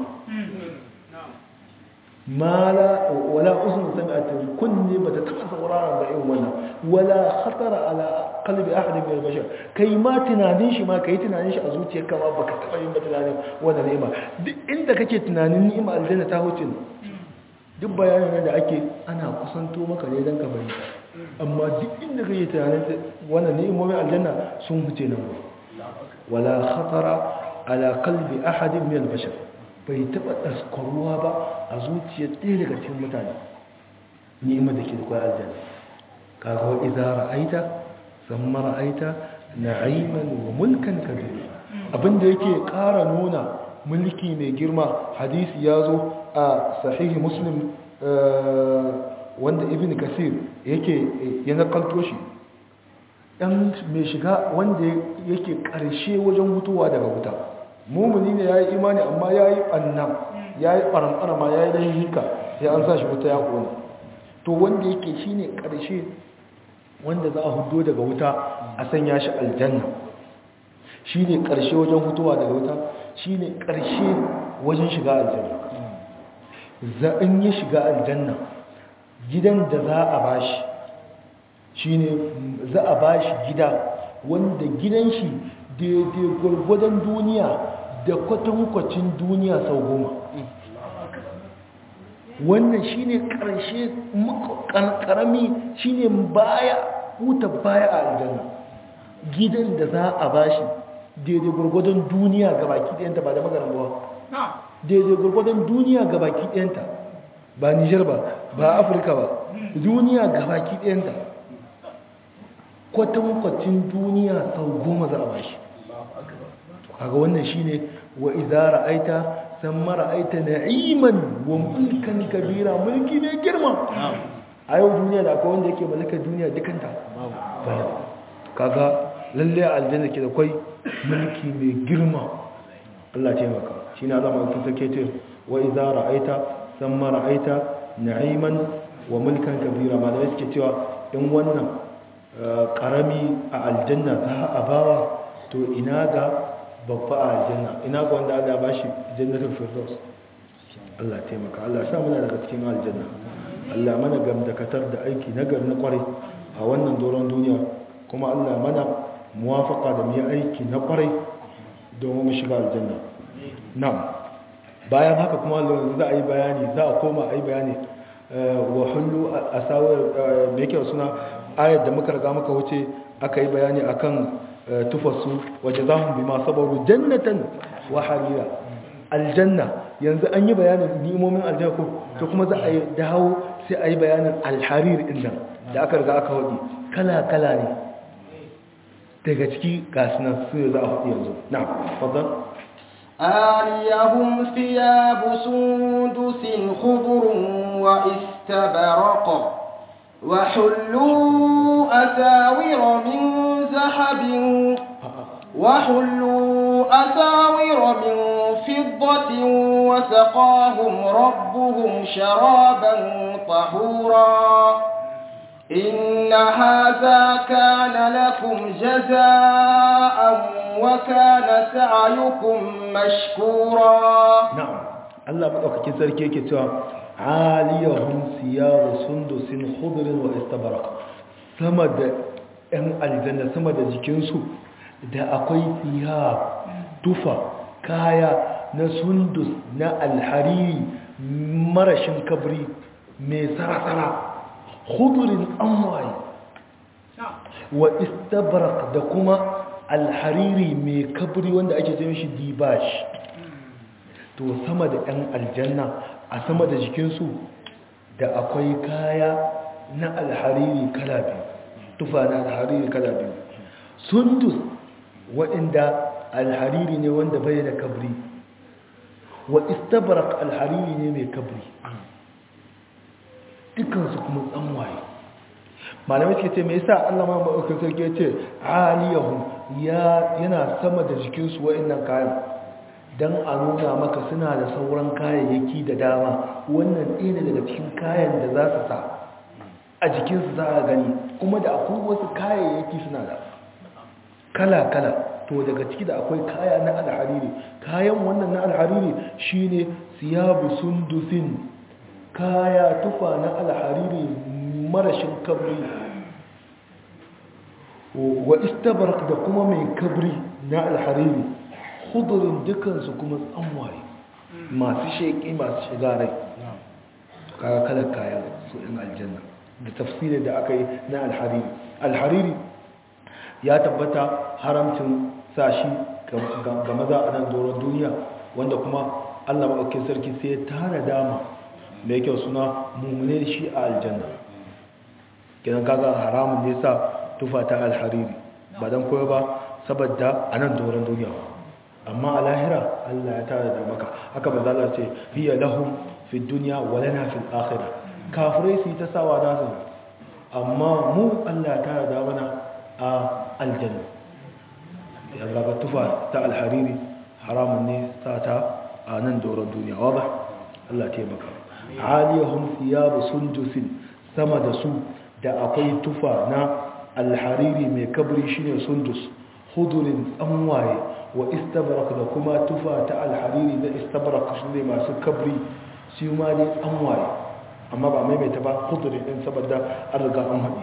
[SPEAKER 1] mala wala uzun sami'at kunne ba ta taba sauraron ba irin wannan wala khatara ala qalbi ahad min al-bashar kai ma tunanin shi ma kai tunanin shi a zuciyarka ma baka taba yin ba tunanin wannan ni'ima duk inda kake tunanin ni'ima aljanna ta huce duk bayanin da ake ana kusanto maka ne dan ka bari amma duk inda kake tunanin wannan ni'imomin aljanna sun huce nan wala khatara ala qalbi ahad min al-bashar bai taba daskaruwa ba a zuciyar ɗaya daga cikin mutane ni'imar da ke da kwaya aljanna kaga wa idza ra'aita thumma ra'aita na'iman wa mulkan kabira abinda yake ƙara nuna mulki mai girma hadisi ya zo a sahihi muslim wanda ibn kasir yake ya nakalto shi ɗan mai shiga wanda yake ƙarshe wajen mutuwa daga wuta mumuni ne ya yi imani amma ya yi ɓanna ya yi ɓaramɓarama ya yi ɗan hika sai an sa shi wuta ya ƙone to wanda yake shi ne ƙarshe wanda za a hudo daga wuta a sanya shi aljanna shi ne ƙarshe wajen hutuwa daga wuta shi ne ƙarshe wajen shiga aljanna za in yi shiga aljanna gidan da za a bashi shi ne za a bashi gida wanda gidan shi daidai gwargwadon duniya da kwatankwacin duniya sau goma wannan shi ne ƙarshe ƙarami shi ne baya huta baya a aljanna gidan da za a bashi daidai gwargwadon duniya ga baki ɗayanta ba da magaran ba daidai gwargwadon duniya ga baki ɗayanta ba nijar ba ba afirka ba duniya ga baki ɗayanta kwatankwacin duniya sau goma za a bashi kaga wannan shine wa idza ra'aita thumma ra'aita na'iman wa mulkan kabira mulki ne girma a yau duniya da akwai wanda yake mallakar duniya dukanta kaga lalle aljanna ke da kwai mulki mai girma Allah ce maka shine Allah mai tsake ce wa idza ra'aita thumma ra'aita na'iman wa mulkan kabira malamai suke cewa in wannan karami a aljanna za a bawa to ina ga babba a aljanna ina ga wanda Allah ba shi jannatul firdaus Allah taimaka Allah sa muna daga cikin aljanna Allah mana gamdakatar da aiki nagar na kwarai a wannan doron duniya kuma Allah mana muwafaka da mu aiki na kwarai domin mu shiga aljanna na'am bayan haka kuma Allah za a yi bayani za a koma a yi bayani wa hullu asawir me yake suna ayar da muka riga muka wuce aka yi bayani akan tufasu waje za mu bi ma sabaru jannatan wa harira aljanna yanzu an yi bayanin nimomin aljanna ko to kuma za a yi dawo sai a yi bayanin alharir inda da aka riga aka hudu kala-kala ne daga ciki gasunan su za a hudu yanzu na fadon
[SPEAKER 2] آليهم ثياب سندس خضر واستبرق وحلوا أساور من ذهب وحلوا أساور من فضة وسقاهم ربهم شرابا طهورا إن هذا كان لكم جزاء وكان سعيكم مشكورا
[SPEAKER 1] نعم الله مدوكاkin sarki yake cewa aliyahum siyaru sundusin khudrin wa istabarak sama da ɗan aljanna sama da jikinsu da akwai siya tufa kaya na sundus na alhariri marashin kabri mai tsara-tsara khudrin amwaye wa istabarak da kuma alhariri mai kabri wanda ake ce shi dibash to sama da ɗan aljanna a sama da jikinsu da akwai kaya na alhariri kala biyu tufa na alhariri kala biyu sundus waɗanda alhariri ne wanda bai da kabri wa istabarak alhariri ne mai kabri dukansu kuma tsanwaye malamai suke ce mai yasa Allah ma maɗaukar sarki ya ce aliyahu yana sama da jikinsu waɗannan kayan don a nuna maka suna da sauran kayayyaki da dama wannan ɗaya ne daga cikin kayan da za su sa a jikinsu za a gani kuma da akwai wasu kayayyaki suna da kala-kala to daga ciki da akwai kaya na alhariri kayan wannan na alhariri shine siyabu sundusin kaya tufa na alhariri marashin kabri wa istabarak da kuma mai kabri na alhariri hudurin dukansu kuma tsanwaye masu sheƙi masu shiga rai kaga kalar kaya su ɗin aljanna da tafsirin da aka yi na alhariri alhariri ya tabbata haramcin sashi ga maza a nan doron duniya wanda kuma allah maɗaukin sarki sai ya tara dama mai kyau suna mummune shi a aljanna gidan kaga haramun ne sa tufa ta alhariri ba don koyo ba saboda a nan doron duniya amma a lahira allah ya tara da maka haka ba za ce hiya lahum fi duniya walana fil akhira kafirai su yi ta sawa nasu amma mu allah ya tara da mana a aljanna yalla ga tufa ta alhariri haramun ne sa ta a nan doron duniya wadda allah taimaka aliyahum thiyabu sundusin sama da su da akwai tufa na alhariri mai kabri shine sundus hudurin tsanwaye wa istabrak da kuma tufa ta alhariri da istabrak su ne masu kabri su ma ne tsanwaye amma ba maimaita ba hudurin din saboda an riga an haɗi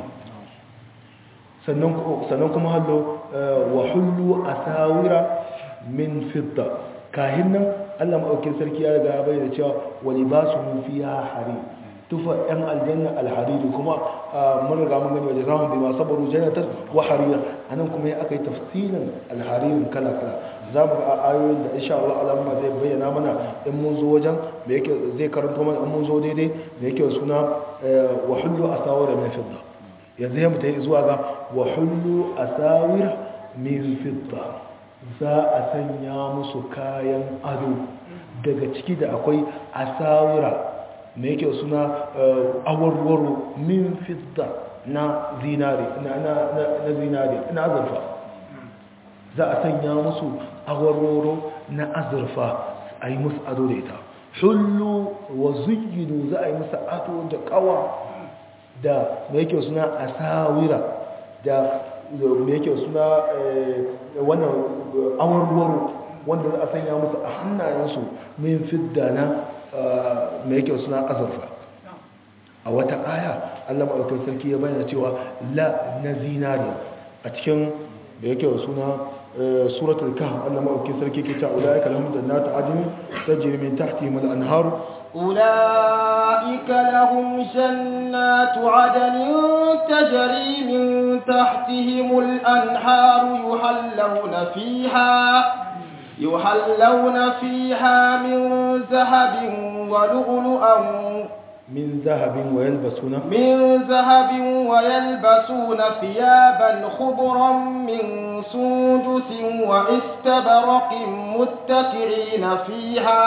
[SPEAKER 1] sannan kuma hallo wa hullu asawira min fidda kahin nan Allah maɗaukin sarki ya riga ya bayyana cewa wani ba su fi ya hari tufa ɗan aljanna alhariri kuma mun riga mun gani wajen zahun bi masu baru jannatar wa harira a nan kuma ya aka yi tafsirin alharirin kala kala za mu ga ayoyin da insha Allah alamma zai bayyana mana in mun zo wajen da yake zai karanto mana in mun zo daidai da yake suna wa hullu asawira min fidda yanzu ya mutai zuwa ga wa hullu asawira min fidda za a sanya musu kayan ado daga ciki da akwai asawira mai yake suna awarwaro min fidda na zinari na zinari na azurfa za a sanya musu awarwaro na azurfa a yi musu ado da ita hullu wa zuyinu za a yi musu ado da kawa da mai yake suna asawira da mai yake suna wannan awarwaro wanda za a sanya musu a hannayensu min fidda na mai yake suna azurfa a wata aya allah maɗaukar sarki ya bayyana cewa la na zinariya a cikin da yake suna suratul kahf allah maɗaukar sarki ke ta ulaika lahum jannatu adn tajri min tahtihim al-anhar
[SPEAKER 2] أولئك لهم جنات عدن تجري من تحتهم الأنهار يحلون فيها يحلون فيها من ذهب ولؤلؤا
[SPEAKER 1] من ذهب ويلبسون
[SPEAKER 2] من ذهب ويلبسون ثيابا خضرا من سندس واستبرق متكئين فيها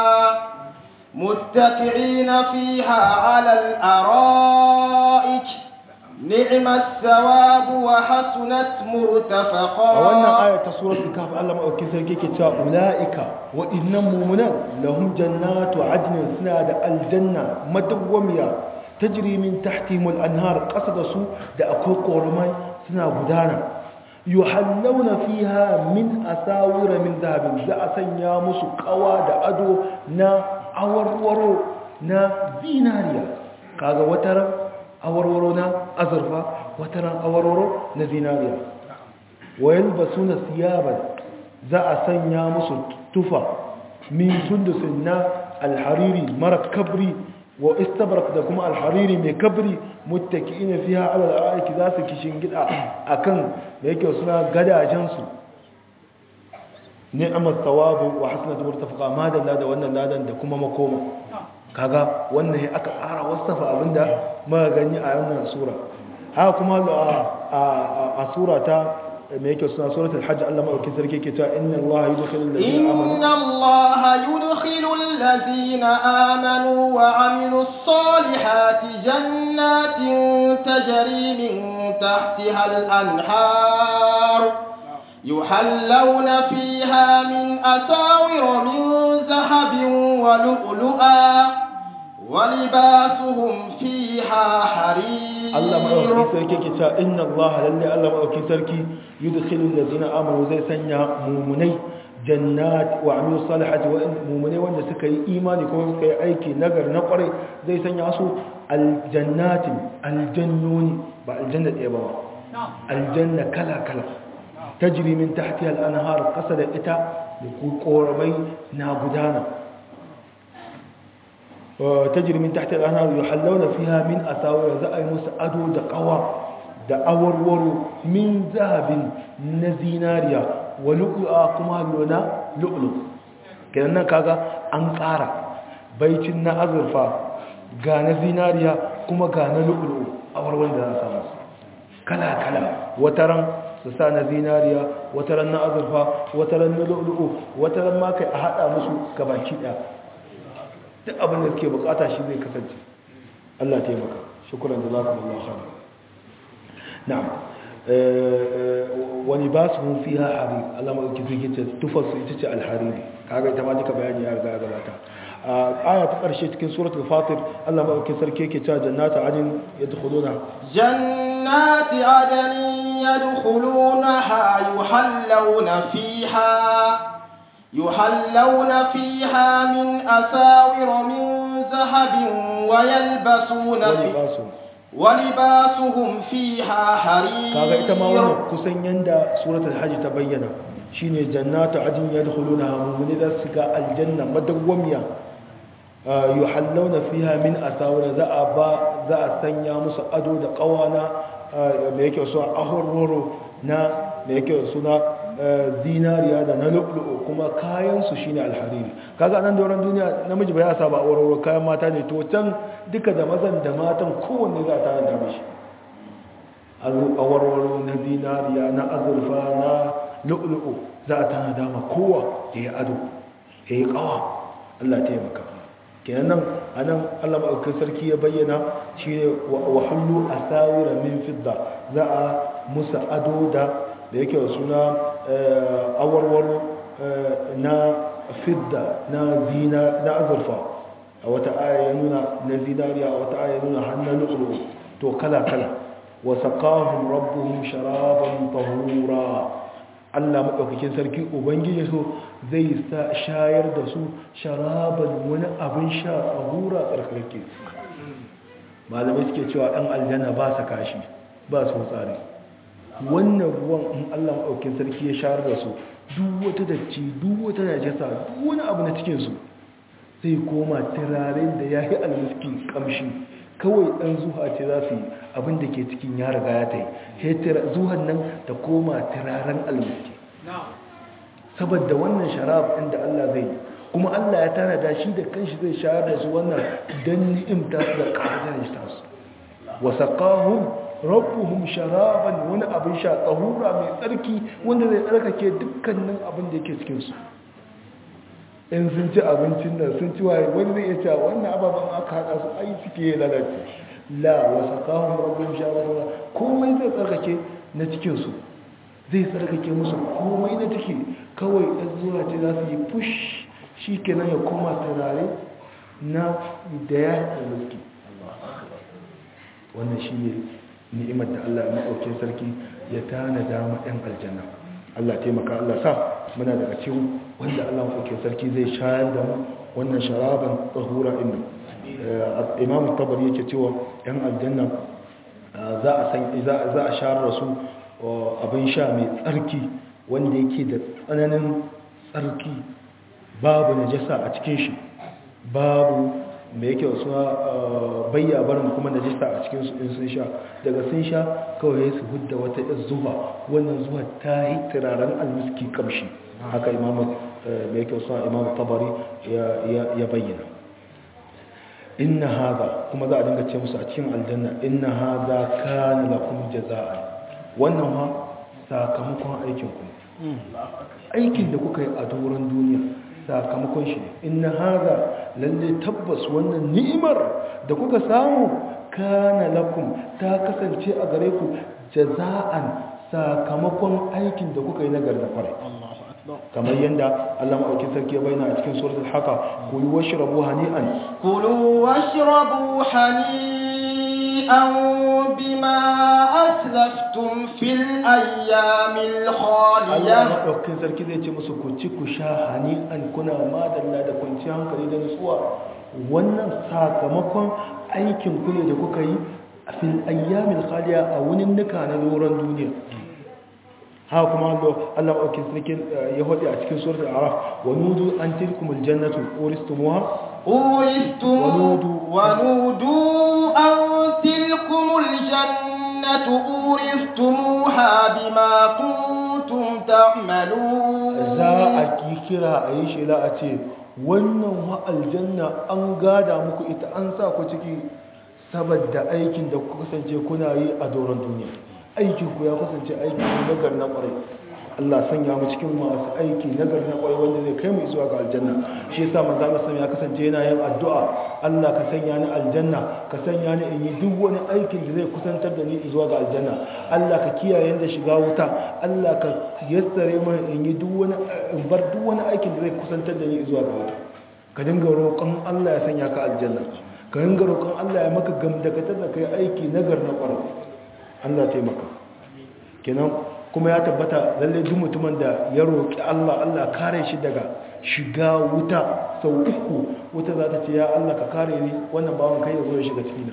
[SPEAKER 2] متكئين فيها على الأرائك نعم الثواب وحسنت مرتفقا
[SPEAKER 1] wannan aya ta suratul kahf Allah madaukakin sarki yake cewa ulaika wa innam mu'minan lahum jannatu adnin suna da aljanna madawwamiya tajri min tahtihim al-anhar qasada su da akwai korumai suna gudana yuhallawna fiha min asawira min dhahabin za a sanya musu kawa da ado na awarwaro na zinariya kaga watar awarwaro na azurfa wataran awarwaro na zinariya wayan basu na siyaban za a sanya musu tufa min sundusin na alhariri mara kabri wa istabrak da kuma alhariri mai kabri muttaki'ina fiha ala al'aiki za su kishin gida akan da yake suna gadajensu ni'mat thawabu wa hasnat murtafaqa ma dalla da wannan ladan da kuma makoma kaga wannan ya aka ƙara wasafa abinda muka gani a wannan sura haka kuma a sura ta me yake suna suratul hajj Allah madaukakin sarki yake cewa inna Allah yudkhilul ladina amanu
[SPEAKER 2] inna Allah yudkhilul ladina amanu wa amilus salihati jannatin tajri min tahtiha al-anhar يحلون فيها من أساور من ذهب ولؤلؤا ولباسهم فيها حرير
[SPEAKER 1] Allah maɗaukakin sarki ke cewa inna Allah lalle Allah maɗaukakin sarki yudkhilu allazina amanu zai sanya mumunai jannat wa amilu salihati wa mumunai wanda suka yi imani kuma suka yi aiki nagar na kwarai zai sanya su aljannatin aljannoni ba aljanna ɗaya ba aljanna kala kala tajri min tahtiha al-anhar qasa da ita da koramai na gudana tajri min tahtiha al-anhar yuhallawna fiha min asawir za ay musu ado da qawa da awarwaro min zahabin na zinariya wa lu'lu'a kuma lona lu'lu kenan nan kaga an ƙara baicin na azurfa ga na zinariya kuma ga na lu'lu awarwaro da za a samu kala kala wataran su sa na zinariya wataran na azurfa wataran na lu'lu'u wataran ma kai a hada musu gabaki daya duk abin da suke bukata shi zai kasance Allah taimaka shukran jazakumullahu khairan na'am wani ba su mun fiha harir Allah ma dauki zai ce tufar su ita ce alhariri kaga ita ma duka bayani ya riga gabata aya ta karshe cikin suratul fatir Allah ma dauki sarki yake cewa jannatu adin yadkhuluna
[SPEAKER 2] جنات عدن يدخلونها يحلون فيها يحلون فيها من أساور من ذهب ويلبسون في
[SPEAKER 1] walibasu
[SPEAKER 2] ولباسهم فيها حرير
[SPEAKER 1] kaga ita ma wannan kusan yanda suratul hajj ta bayyana shine jannatu adin yadkhuluna mu'mini da su ga aljanna madawwamiya yuhallawna fiha min asawir za a ba za a sanya musu ado da kawana da yake so ahurroro na da yake suna zinariya da na lu'lu'u kuma kayan su shine alhariri kaga nan doron duniya namiji bai asa ba auroro kayan mata ne to can duka da mazan da matan kowanne za ta da mishi awarwaro na zinariya na azurfa na lu'lu'u za a tana dama kowa ya yi ado ya yi kawa Allah taimaka kenan nan a nan Allah maɗaukin sarki ya bayyana shi ne wa hullu a sawira min fidda za a musa ado da da yake wa suna awarwaro na fidda na zina na azurfa a wata aya ya nuna na zinariya a wata aya ya nuna hannun lu'lu'u to kala kala وسقاهم ربهم شرابا طهورا Allah maɗaukakin sarki Ubangiji so zai shayar da su sharaban wani abin sha a hura tsarkake malamai suke cewa ɗan aljanna ba sa kashi ba su tsari wannan ruwan in Allah maɗaukakin sarki ya shayar da su duk wata dacci duk wata najasa duk wani abu na cikinsu zai koma turaren da ya yi almiski kamshi kawai ɗan zuha ce za su yi abin da ke cikin ya riga ya ta yi zuhan nan ta koma turaren almiski saboda wannan sharab ɗin da Allah zai yi kuma Allah ya tana da shi da kanshi zai shayar da su wannan don ni'imta su da ƙarfin shi ta su wasa ƙahun rabbuhum sharaban wani abin sha tsahura mai tsarki wanda zai tsarkake dukkanin abin da yake cikinsu in sun ci abincin nan sun ci waye wani zai iya cewa wannan ababen aka haɗa su ai suke yi lalace la wasa kahun rabin shawarwa komai zai tsarkake na cikinsu zai tsarkake musu komai na ciki kawai ɗan zuwa ce za su yi push shi kenan ya koma turare na da ya yi mulki wannan shi ne ni'imar da Allah ya maɗaukin sarki ya tana dama ɗan aljanna Allah taimaka Allah sa muna daga cikin wanda Allah maɗaukin sarki zai shayar da mu wannan sharaban tsahura inda imam tabari yake cewa yan aljanna za a san za a shayar da su abin sha mai tsarki wanda yake da tsananin tsarki babu najasa a cikin shi babu mai yake wasu bayya barin kuma najasa a cikin su in sun sha daga sun sha kawai su hudda wata yan zuba wannan zuwa ta yi turaren almiski kamshi haka imamu mai yake wasu imamu tabari ya bayyana inna haza kuma za a dinga ce musu a cikin aljanna inna haza kana lakum jazaa'a wannan ma sakamakon aikin ku aikin da kuka yi a doron duniya sakamakon shi ne inna haza lalle tabbas wannan ni'imar da kuka samu kana lakum ta kasance a gare ku jaza'an sakamakon aikin da kuka yi nagar da kwarai
[SPEAKER 2] Allahu akbar
[SPEAKER 1] kamar yadda Allah maɗaukin sarki ya bayyana a cikin suratul haka ku yi washrabu hani'an
[SPEAKER 2] كلوا واشربوا هنيئا بما أسلفتم في الأيام
[SPEAKER 1] Allah
[SPEAKER 2] الخالية
[SPEAKER 1] maɗaukin sarki zai ce musu ku ci ku sha hani'an kuna madalla da kwanciyar hankali da nutsuwa wannan sakamakon aikin ku ne da kuka yi a fil ayyamin khaliya a wunin nuka na doron duniya haka kuma Allah Allah maɗaukin sarki eh, ya faɗi a cikin suratul araf wa nudu an tilkumul jannatu uristumuha
[SPEAKER 2] أورثتم
[SPEAKER 1] ونودوا-
[SPEAKER 2] ونودوا أن تلكم الجنة أورثتموها بما كنتم تعملون
[SPEAKER 1] za a ki kira a yi shela a ce wannan wa aljanna an gada muku ita an sa ku ciki saboda aikin da ku kasance kuna yi a doron duniya aikin ku ya kasance aiki ne nagar na kwarai Allah sanya mu cikin masu aiki nagar na kwarai wanda zai kai mu zuwa ga aljanna shi yasa manzo Allah sallallahu ya kasance yana yin addu'a Allah ka sanya ni aljanna ka sanya ni in yi duk wani aikin da zai kusantar da ni zuwa ga aljanna Allah ka kiyaye da shiga wuta Allah ka yassare min in yi duk wani in bar duk wani aikin da zai kusantar da ni zuwa ga wuta ka dinga roƙon Allah ya sanya ka aljanna ka dinga roƙon Allah ya maka gamdakatar da kai aiki nagar na kwarai Allah ya taimaka kenan kuma ya tabbata lalle duk mutumin da ya roƙi Allah Allah kare shi daga shiga wuta sau uku wuta za ta ce ya Allah ka kare ni wannan bawan kai ya zo ya shiga cikina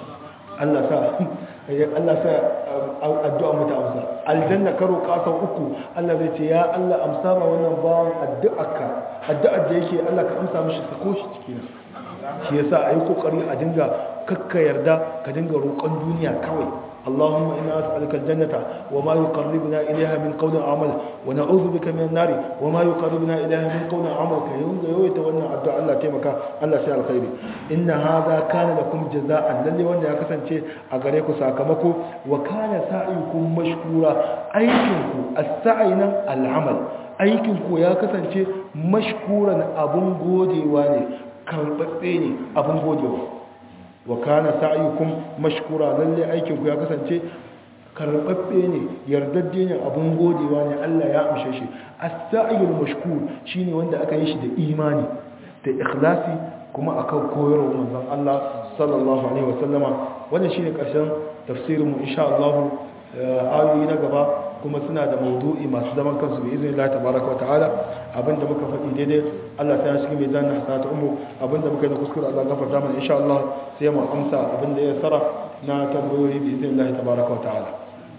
[SPEAKER 1] Allah sa Allah sa addu'a mu ta amsa aljanna ka roƙa sau uku Allah zai ce ya Allah amsa ma wannan bawan addu'arka addu'ar da yake Allah ka amsa mishi sako shi cikina shi yasa ayi kokari a dinga kakka yarda ka dinga roƙon duniya kawai اللهم إنا أسألك الجنة وما يقربنا إليها من قول عمل ونعوذ بك من النار وما يقربنا إليها من قول عمل كي يوي تولنا الدعاء الله تيمك الله سيال الخير إن هذا كان لكم جزاء للي وانا يكسن شيء أغريكو ساكمكو وكان سعيكم مشكورا أيكنكو السعينا العمل أيكنكو يكسن شيء مشكورا أبن قودي واني كالبتيني أبن قودي واني wa kana sa'yukum mashkura lalle aikin ku ya kasance karbabbe ne yardadde ne abun godewa ne Allah ya amshe shi as-sa'yul mashkur shine wanda aka yi shi da imani da ikhlasi kuma akan koyarwar manzon Allah sallallahu alaihi wasallama wannan shine karshen tafsirin mu insha Allah ayoyi na gaba kuma suna da maudu'i masu zaman kansu bi izinin Allah tabaraka wa ta'ala abinda muka faɗi daidai Allah ta shi mai zanna hasata umu abinda muka yi na kuskure Allah gafarta mana insha Allah sai mu amsa abinda ya sara na tambayoyi bi izinin Allah tabaraka wa ta'ala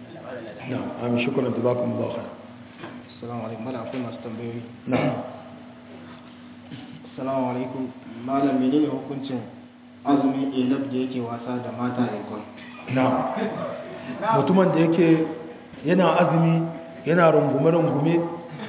[SPEAKER 1] na'am amin shukran jazakumullahu khair
[SPEAKER 2] Assalamu alaikum malam akwai masu tambayoyi
[SPEAKER 1] na'am
[SPEAKER 2] Assalamu alaikum malam menene hukuncin azumin elab da yake wasa da mata a ikon
[SPEAKER 1] na'am mutumin da yake yana azumi yana rungume-rungume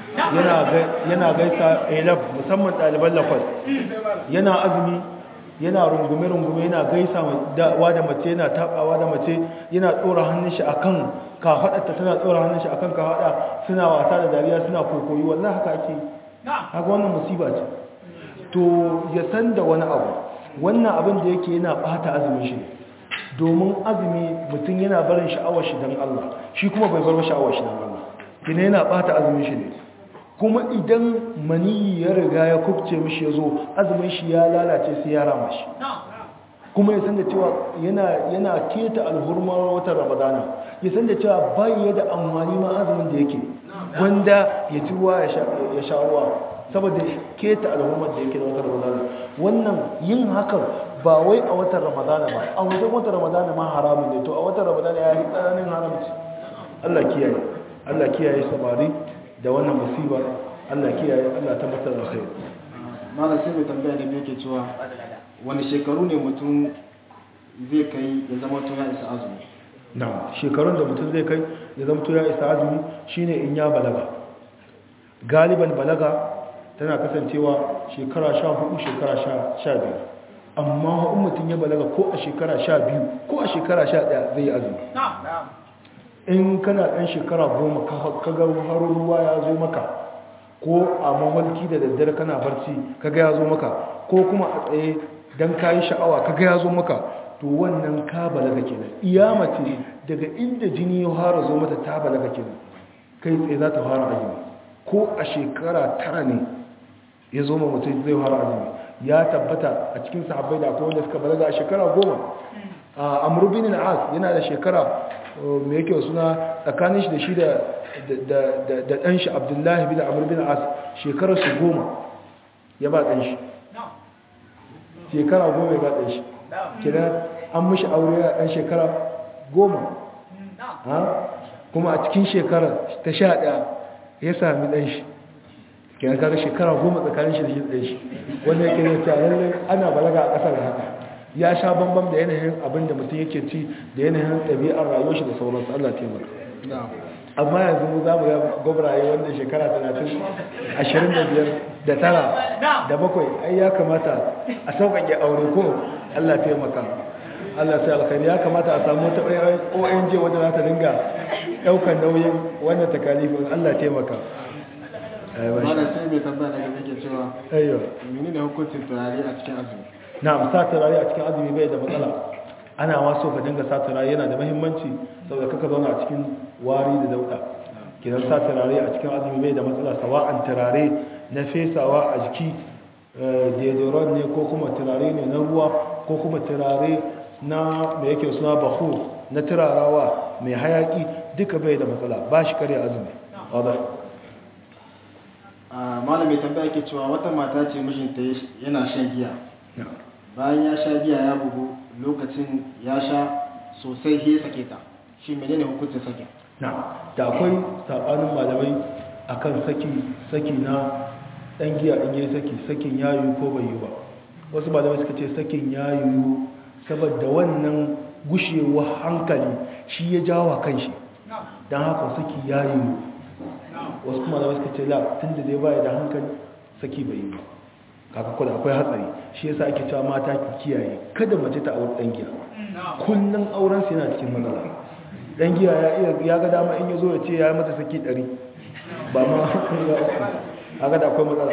[SPEAKER 1] yana gaisa elaf musamman ɗaliban lafas yana azumi yana rungume-rungume yana gaisa wa da mace yana taɓawa da mace yana tsora hannun shi akan kafaɗarta tana tsora hannun shi akan kafaɗa suna wasa da dariya suna kokoyi wallah haka ake haka wannan musiba ce to ya san da wani abu wannan abin da yake yana ɓata azumin shi domin azumi mutum yana barin sha'awar shi don Allah shi kuma bai bar sha'awar shi don Allah kina yana bata azumin shi ne kuma idan maniyi ya riga ya kubce mishi ya zo azumin shi ya lalace sai ya rama shi kuma ya san da cewa yana yana keta alhurmar watan ramadana ya san da cewa bai da amfani ma azumin da yake wanda ya ci ruwa ya sha ruwa saboda keta alhurmar da yake da watan ramadana wannan yin hakan ba wai a watan ramadana ba a wajen watan ramadana ma haramun ne to a watan ramadana ya yi tsananin haramci Allah kiyaye Allah kiyaye samari da wannan musiba Allah kiyaye Allah tabbatar da kai
[SPEAKER 2] malam sai mai tambaya da yake cewa wani shekaru ne mutum zai kai ya zama to ya isa azumi
[SPEAKER 1] na shekarun da mutum zai kai ya zama to ya isa azumi shine in ya balaga galiban balaga tana kasancewa shekara 14 shekara 15 amma in mutum ya balaga ko a shekara sha biyu ko a shekara sha ɗaya zai yi azumi in kana ɗan shekara goma kaga harin ruwa ya zo maka ko a mawalki da daddare kana barci kaga ya zo maka ko kuma a tsaye don kayi sha'awa kaga ya zo maka to wannan ka balaga kenan iya mace daga inda jini ya fara zo mata ta balaga kenan kai tsaye za ta fara azumi ko a shekara tara ne ya zo ma mutum zai fara azumi ya tabbata a cikin sahabbai da akwai wanda suka balaga a shekara goma a amurbin al'as yana da shekara mai yake suna tsakanin shi da shi da ɗan shi abdullahi bin amurbin al'as shekarar su goma ya ba ɗan shi shekara goma ya ba ɗan shi kira an mashi aure a ɗan shekara goma kuma a cikin shekara ta sha ɗaya ya sami ɗan shi kira kaga shekara goma tsakanin shi da shi ɗan shi wanda yake zai cewa lallai ana balaga a ƙasar haka ya sha bambam da yanayin abin da mutum yake ci da yanayin ɗabi'ar rayuwar shi da sauransu Allah taimaka amma yanzu mu za mu ga gwabraye wanda shekara 30 25 da tara da bakwai ai ya kamata a sauƙaƙe aure ko Allah taimaka Allah sai alkhairi ya kamata a samu wata ONG wanda za ta dinga ɗaukar nauyin wannan takalifin Allah taimaka
[SPEAKER 2] Malam sai mai tambaya daga yake cewa
[SPEAKER 1] ayyo
[SPEAKER 2] menene hukuncin turare a cikin azumi
[SPEAKER 1] na'am sa turare a cikin azumi bai da matsala ana waso ka dinga sa turare yana da muhimmanci saboda kaka zauna a cikin wari da dauda kidan sa turare a cikin azumi bai da matsala sawa'an turare na fesawa a jiki deodorant ne ko kuma turare ne na ruwa ko kuma turare na me yake suna bahu na turarawa mai hayaki duka bai da matsala ba shi kare azumi wadda
[SPEAKER 2] malam mai tambaya yake cewa wata mata ce mijinta yana shan giya bayan ya sha giya ya bugu lokacin ya sha sosai he sake ta shi menene hukuncin sake
[SPEAKER 1] na da akwai sabanin malamai akan saki saki na dan giya in yi saki sakin yayu ko bai yi ba wasu malamai suka ce sakin yayu saboda wannan gushewa hankali shi ya jawo kanshi don haka saki yayu wasu kuma malamai suka ce la tun da dai baya da hankali saki bai yi ba kaka kuda akwai hatsari shi yasa ake cewa mata ki kiyaye kada mace ta aure dan giya kullun auren sa yana cikin matsala dan giya ya iya ya ga dama in yazo ya ce ya mata saki 100 ba ma haka da akwai matsala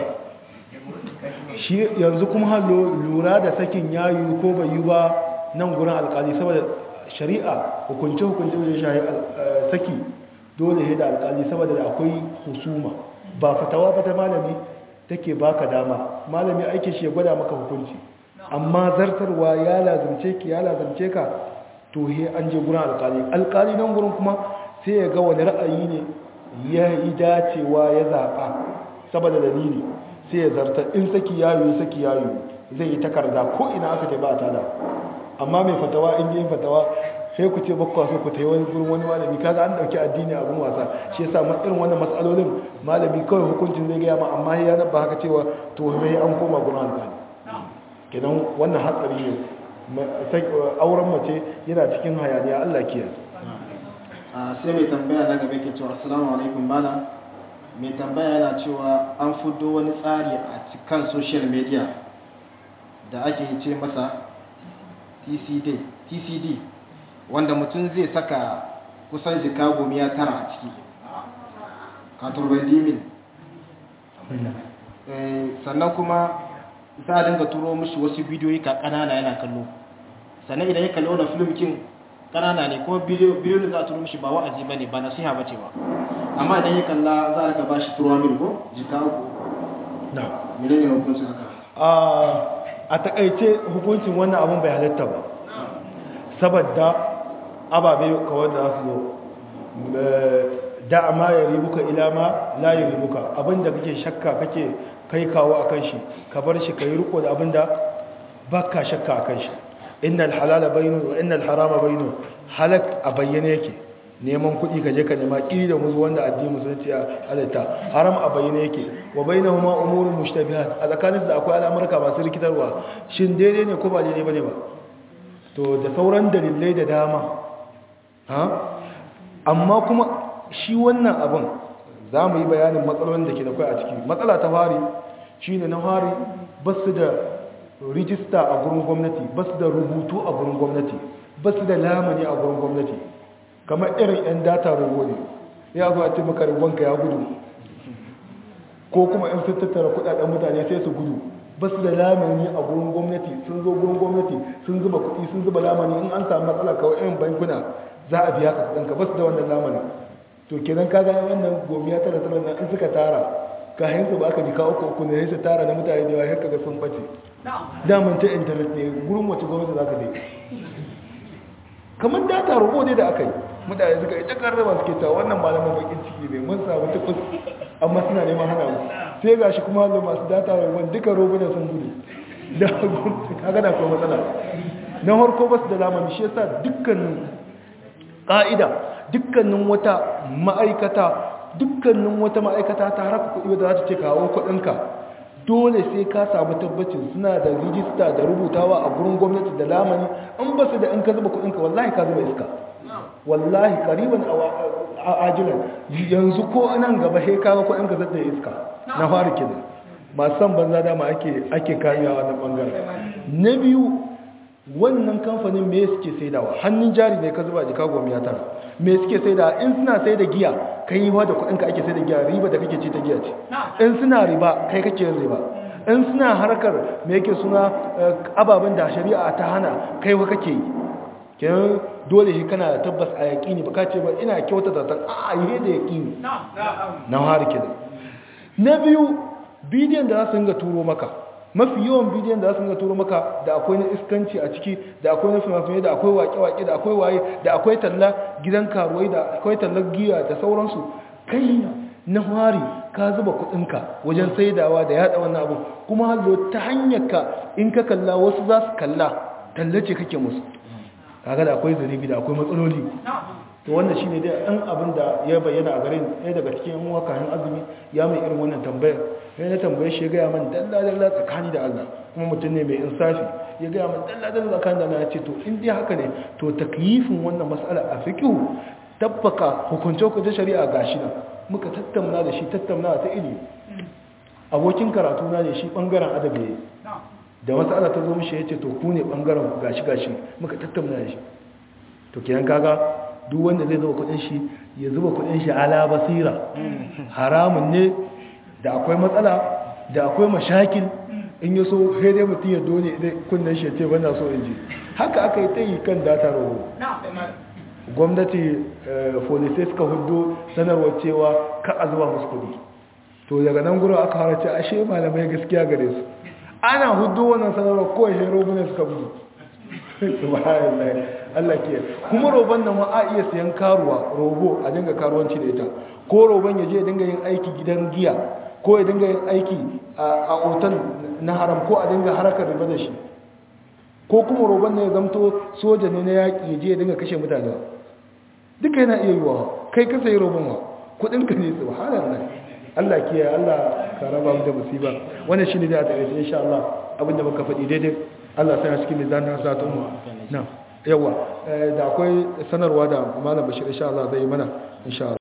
[SPEAKER 1] shi yanzu kuma hallo lura da sakin yayu ko bai yi ba nan gurin alkali saboda shari'a hukunce hukunce wajen shahi saki dole ya da alkali saboda da akwai husuma ba fatawa ba ta malami take baka dama malami aikin shi ya gwada maka hukunci amma zartarwa ya lazimce ki ya lazimce ka to he an je gurin alkali alkali nan gurin kuma sai ya ga wani ra'ayi ne ya yi dacewa ya zaɓa saboda dalili sai ya zarta in saki yayo saki yayo zai yi takarda ko ina aka ta ba ta da amma mai fatawa in yi fatawa sai ku ce bakwa so ku ta yi wani gurin wani malami kaga an dauki addini abin wasa shi yasa ma irin wannan matsalolin malami kawai hukuncin zai gaya ma amma ya nabba haka cewa to mai an koma gurin alƙali kenan wannan hatsari ne auren mace yana cikin hayaniya Allah kiyaye
[SPEAKER 2] sai mai tambaya na gaba ke cewa assalamu alaikum malam mai tambaya yana cewa an fudo wani tsari a cikin social media da ake ce masa tcd tcd wanda mutum zai saka kusan jika gomiya tara a ciki katurban dimin sannan kuma za a dinga turo mishi wasu bidiyoyi ka kanana yana kallo sannan idan ya kalli wani filmkin kanana ne kuma bidiyo da za a turo mishi ba wa'azi ba ne ba nasiha ba ce ba amma idan ya kalla za a rika ba shi turuwa mil ko jika uku
[SPEAKER 1] na
[SPEAKER 2] mene ne hukuncin haka
[SPEAKER 1] a takaice hukuncin wannan abin bai halatta ba saboda ababe kawai da su zo da ma ya ribuka ila ma la ya ribuka abinda kake shakka kake kai kawo a kan shi ka bar shi ka yi riko da abinda ba ka shakka a kan shi innal halala bainu wa innal harama bainu halak a bayyane yake neman kuɗi ka je ka nema ƙiri da muzu wanda addini musulunci ya halitta haram a bayyane yake wa bainahuma umurun mushtabihat a tsakanin da akwai al'amurka masu rikitarwa shin daidai ne ko ba daidai bane ba to da sauran dalilai da dama ha amma kuma shi wannan abin za mu yi bayanin matsalolin da ke da kai a ciki matsala ta fari shi ne na fari ba su da rijista a gurin gwamnati ba su da rubutu a gurin gwamnati ba su da lamani a gurin gwamnati kamar irin 'yan data rogo ne ya zo a ce maka rubonka ya gudu ko kuma 'yan sun tattara kudaden mutane sai su gudu ba su da lamani a gurin gwamnati sun zo gurin gwamnati sun zuba kuɗi sun zuba lamani in an samu matsala kawai irin bankuna za a biya ka kuɗinka ba su da wannan lamani to kenan kaga wannan gomiya tara tara nan in suka tara kayan su ba ka jika uku uku ne su tara na mutane da yawa har kaga sun bace daman ta intanet ne gurin wace gwamnati za ka je kamar data robo ne da aka yi mutane suka yi takar raba suke cewa wannan malamin bakin ciki ne mun samu tukus amma suna neman hana mu sai ga shi kuma da masu data robon duka robunan sun gudu da kaga da kuma matsala na harko ba su da lamani shi yasa dukkanin ƙa'ida dukkanin wata ma'aikata dukkanin wata ma'aikata ta haraka kuɗi wadda za ta ce kawo kuɗinka dole sai ka samu tabbacin suna da rijista da rubutawa a gurin gwamnati da lamani in ba su da in ka zuba kuɗinka wallahi ka zuba iska wallahi kariban a ajilan yanzu ko nan gaba sai kaga kuɗinka zata iska na fara kenan masu san banza dama ake ake kamewa wannan bangaren na biyu wannan kamfanin me suke saidawa hannun jari ne ka zuba jika goma ya tara me suke saidawa in suna sai da giya kai yi da kuɗinka ake sai da giya riba da kake ce ta giya ce in suna riba kai kake yin riba in suna harkar me yake suna ababen da shari'a ta hana kai wa kake yi kenan dole shi kana da tabbas a yaƙini ba ka ce ba ina kyauta da san a yi da yaƙini na hari kenan na biyu bidiyon da za su ga turo maka mafi yawan bidiyon da za su ga turo maka da akwai na iskanci a ciki da akwai na fina da akwai wake-wake da akwai waye da akwai talla gidan karuwai da akwai tallar giya da sauransu kai na hari ka zuba kudinka wajen saidawa da yada wannan abu kuma hallo ta hanyar ka in ka kalla wasu za su kalla tallace kake musu kaga da akwai zunubi da akwai matsaloli to wannan shine dai an abin da ya bayyana a garin ɗaya daga cikin yan uwa kayan azumi ya mai irin wannan tambayar sai na tambaye shi ya gaya man dalla dalla tsakani da Allah kuma mutum ne mai insafi ya gaya man dalla dalla tsakani da Allah ya ce to in dai haka ne to takyifin wannan mas'ala a fiqh tabbaka hukunce hukunce shari'a gashi nan muka tattauna da shi tattauna ta ilimi abokin karatu na ne shi bangaren adabi ne da mas'ala ta zo mishi ya ce to ku ne bangaren gashi gashi muka tattauna da shi to kenan kaga duk wanda zai zuba kudin shi ya zuba kudin shi ala basira haramun ne da akwai matsala da akwai mashakil in ya so sai dai mutum ya dole idan kunnen shi ya ce bana so in ji haka aka yi ta yi kan data roho gwamnati folisai suka hudu sanarwar cewa ka a zuba musu kudi to daga nan gurin aka harace ashe malamai gaskiya gare su ana hudu wannan sanarwar kawai shi robunan suka gudu subhanallah Allah ke kuma roban nan a iya sayan karuwa robo a dinga karuwanci da ita ko roban ya je dinga yin aiki gidan giya ko ya dinga yin aiki a otal na haram ko a dinga harakar riba da shi ko kuma roban nan ya zamto soja ne na yaƙi ya je ya dinga kashe mutane duka yana iya yiwa kai ka sayi roban wa kudin ka ne subhanallah Allah ke Allah ka raba mu da musiba wannan shine da a tare insha Allah abinda muka faɗi daidai Allah sai a cikin mizanin hasatun mu na yawa da akwai sanarwa da malam bashir insha Allah zai mana insha Allah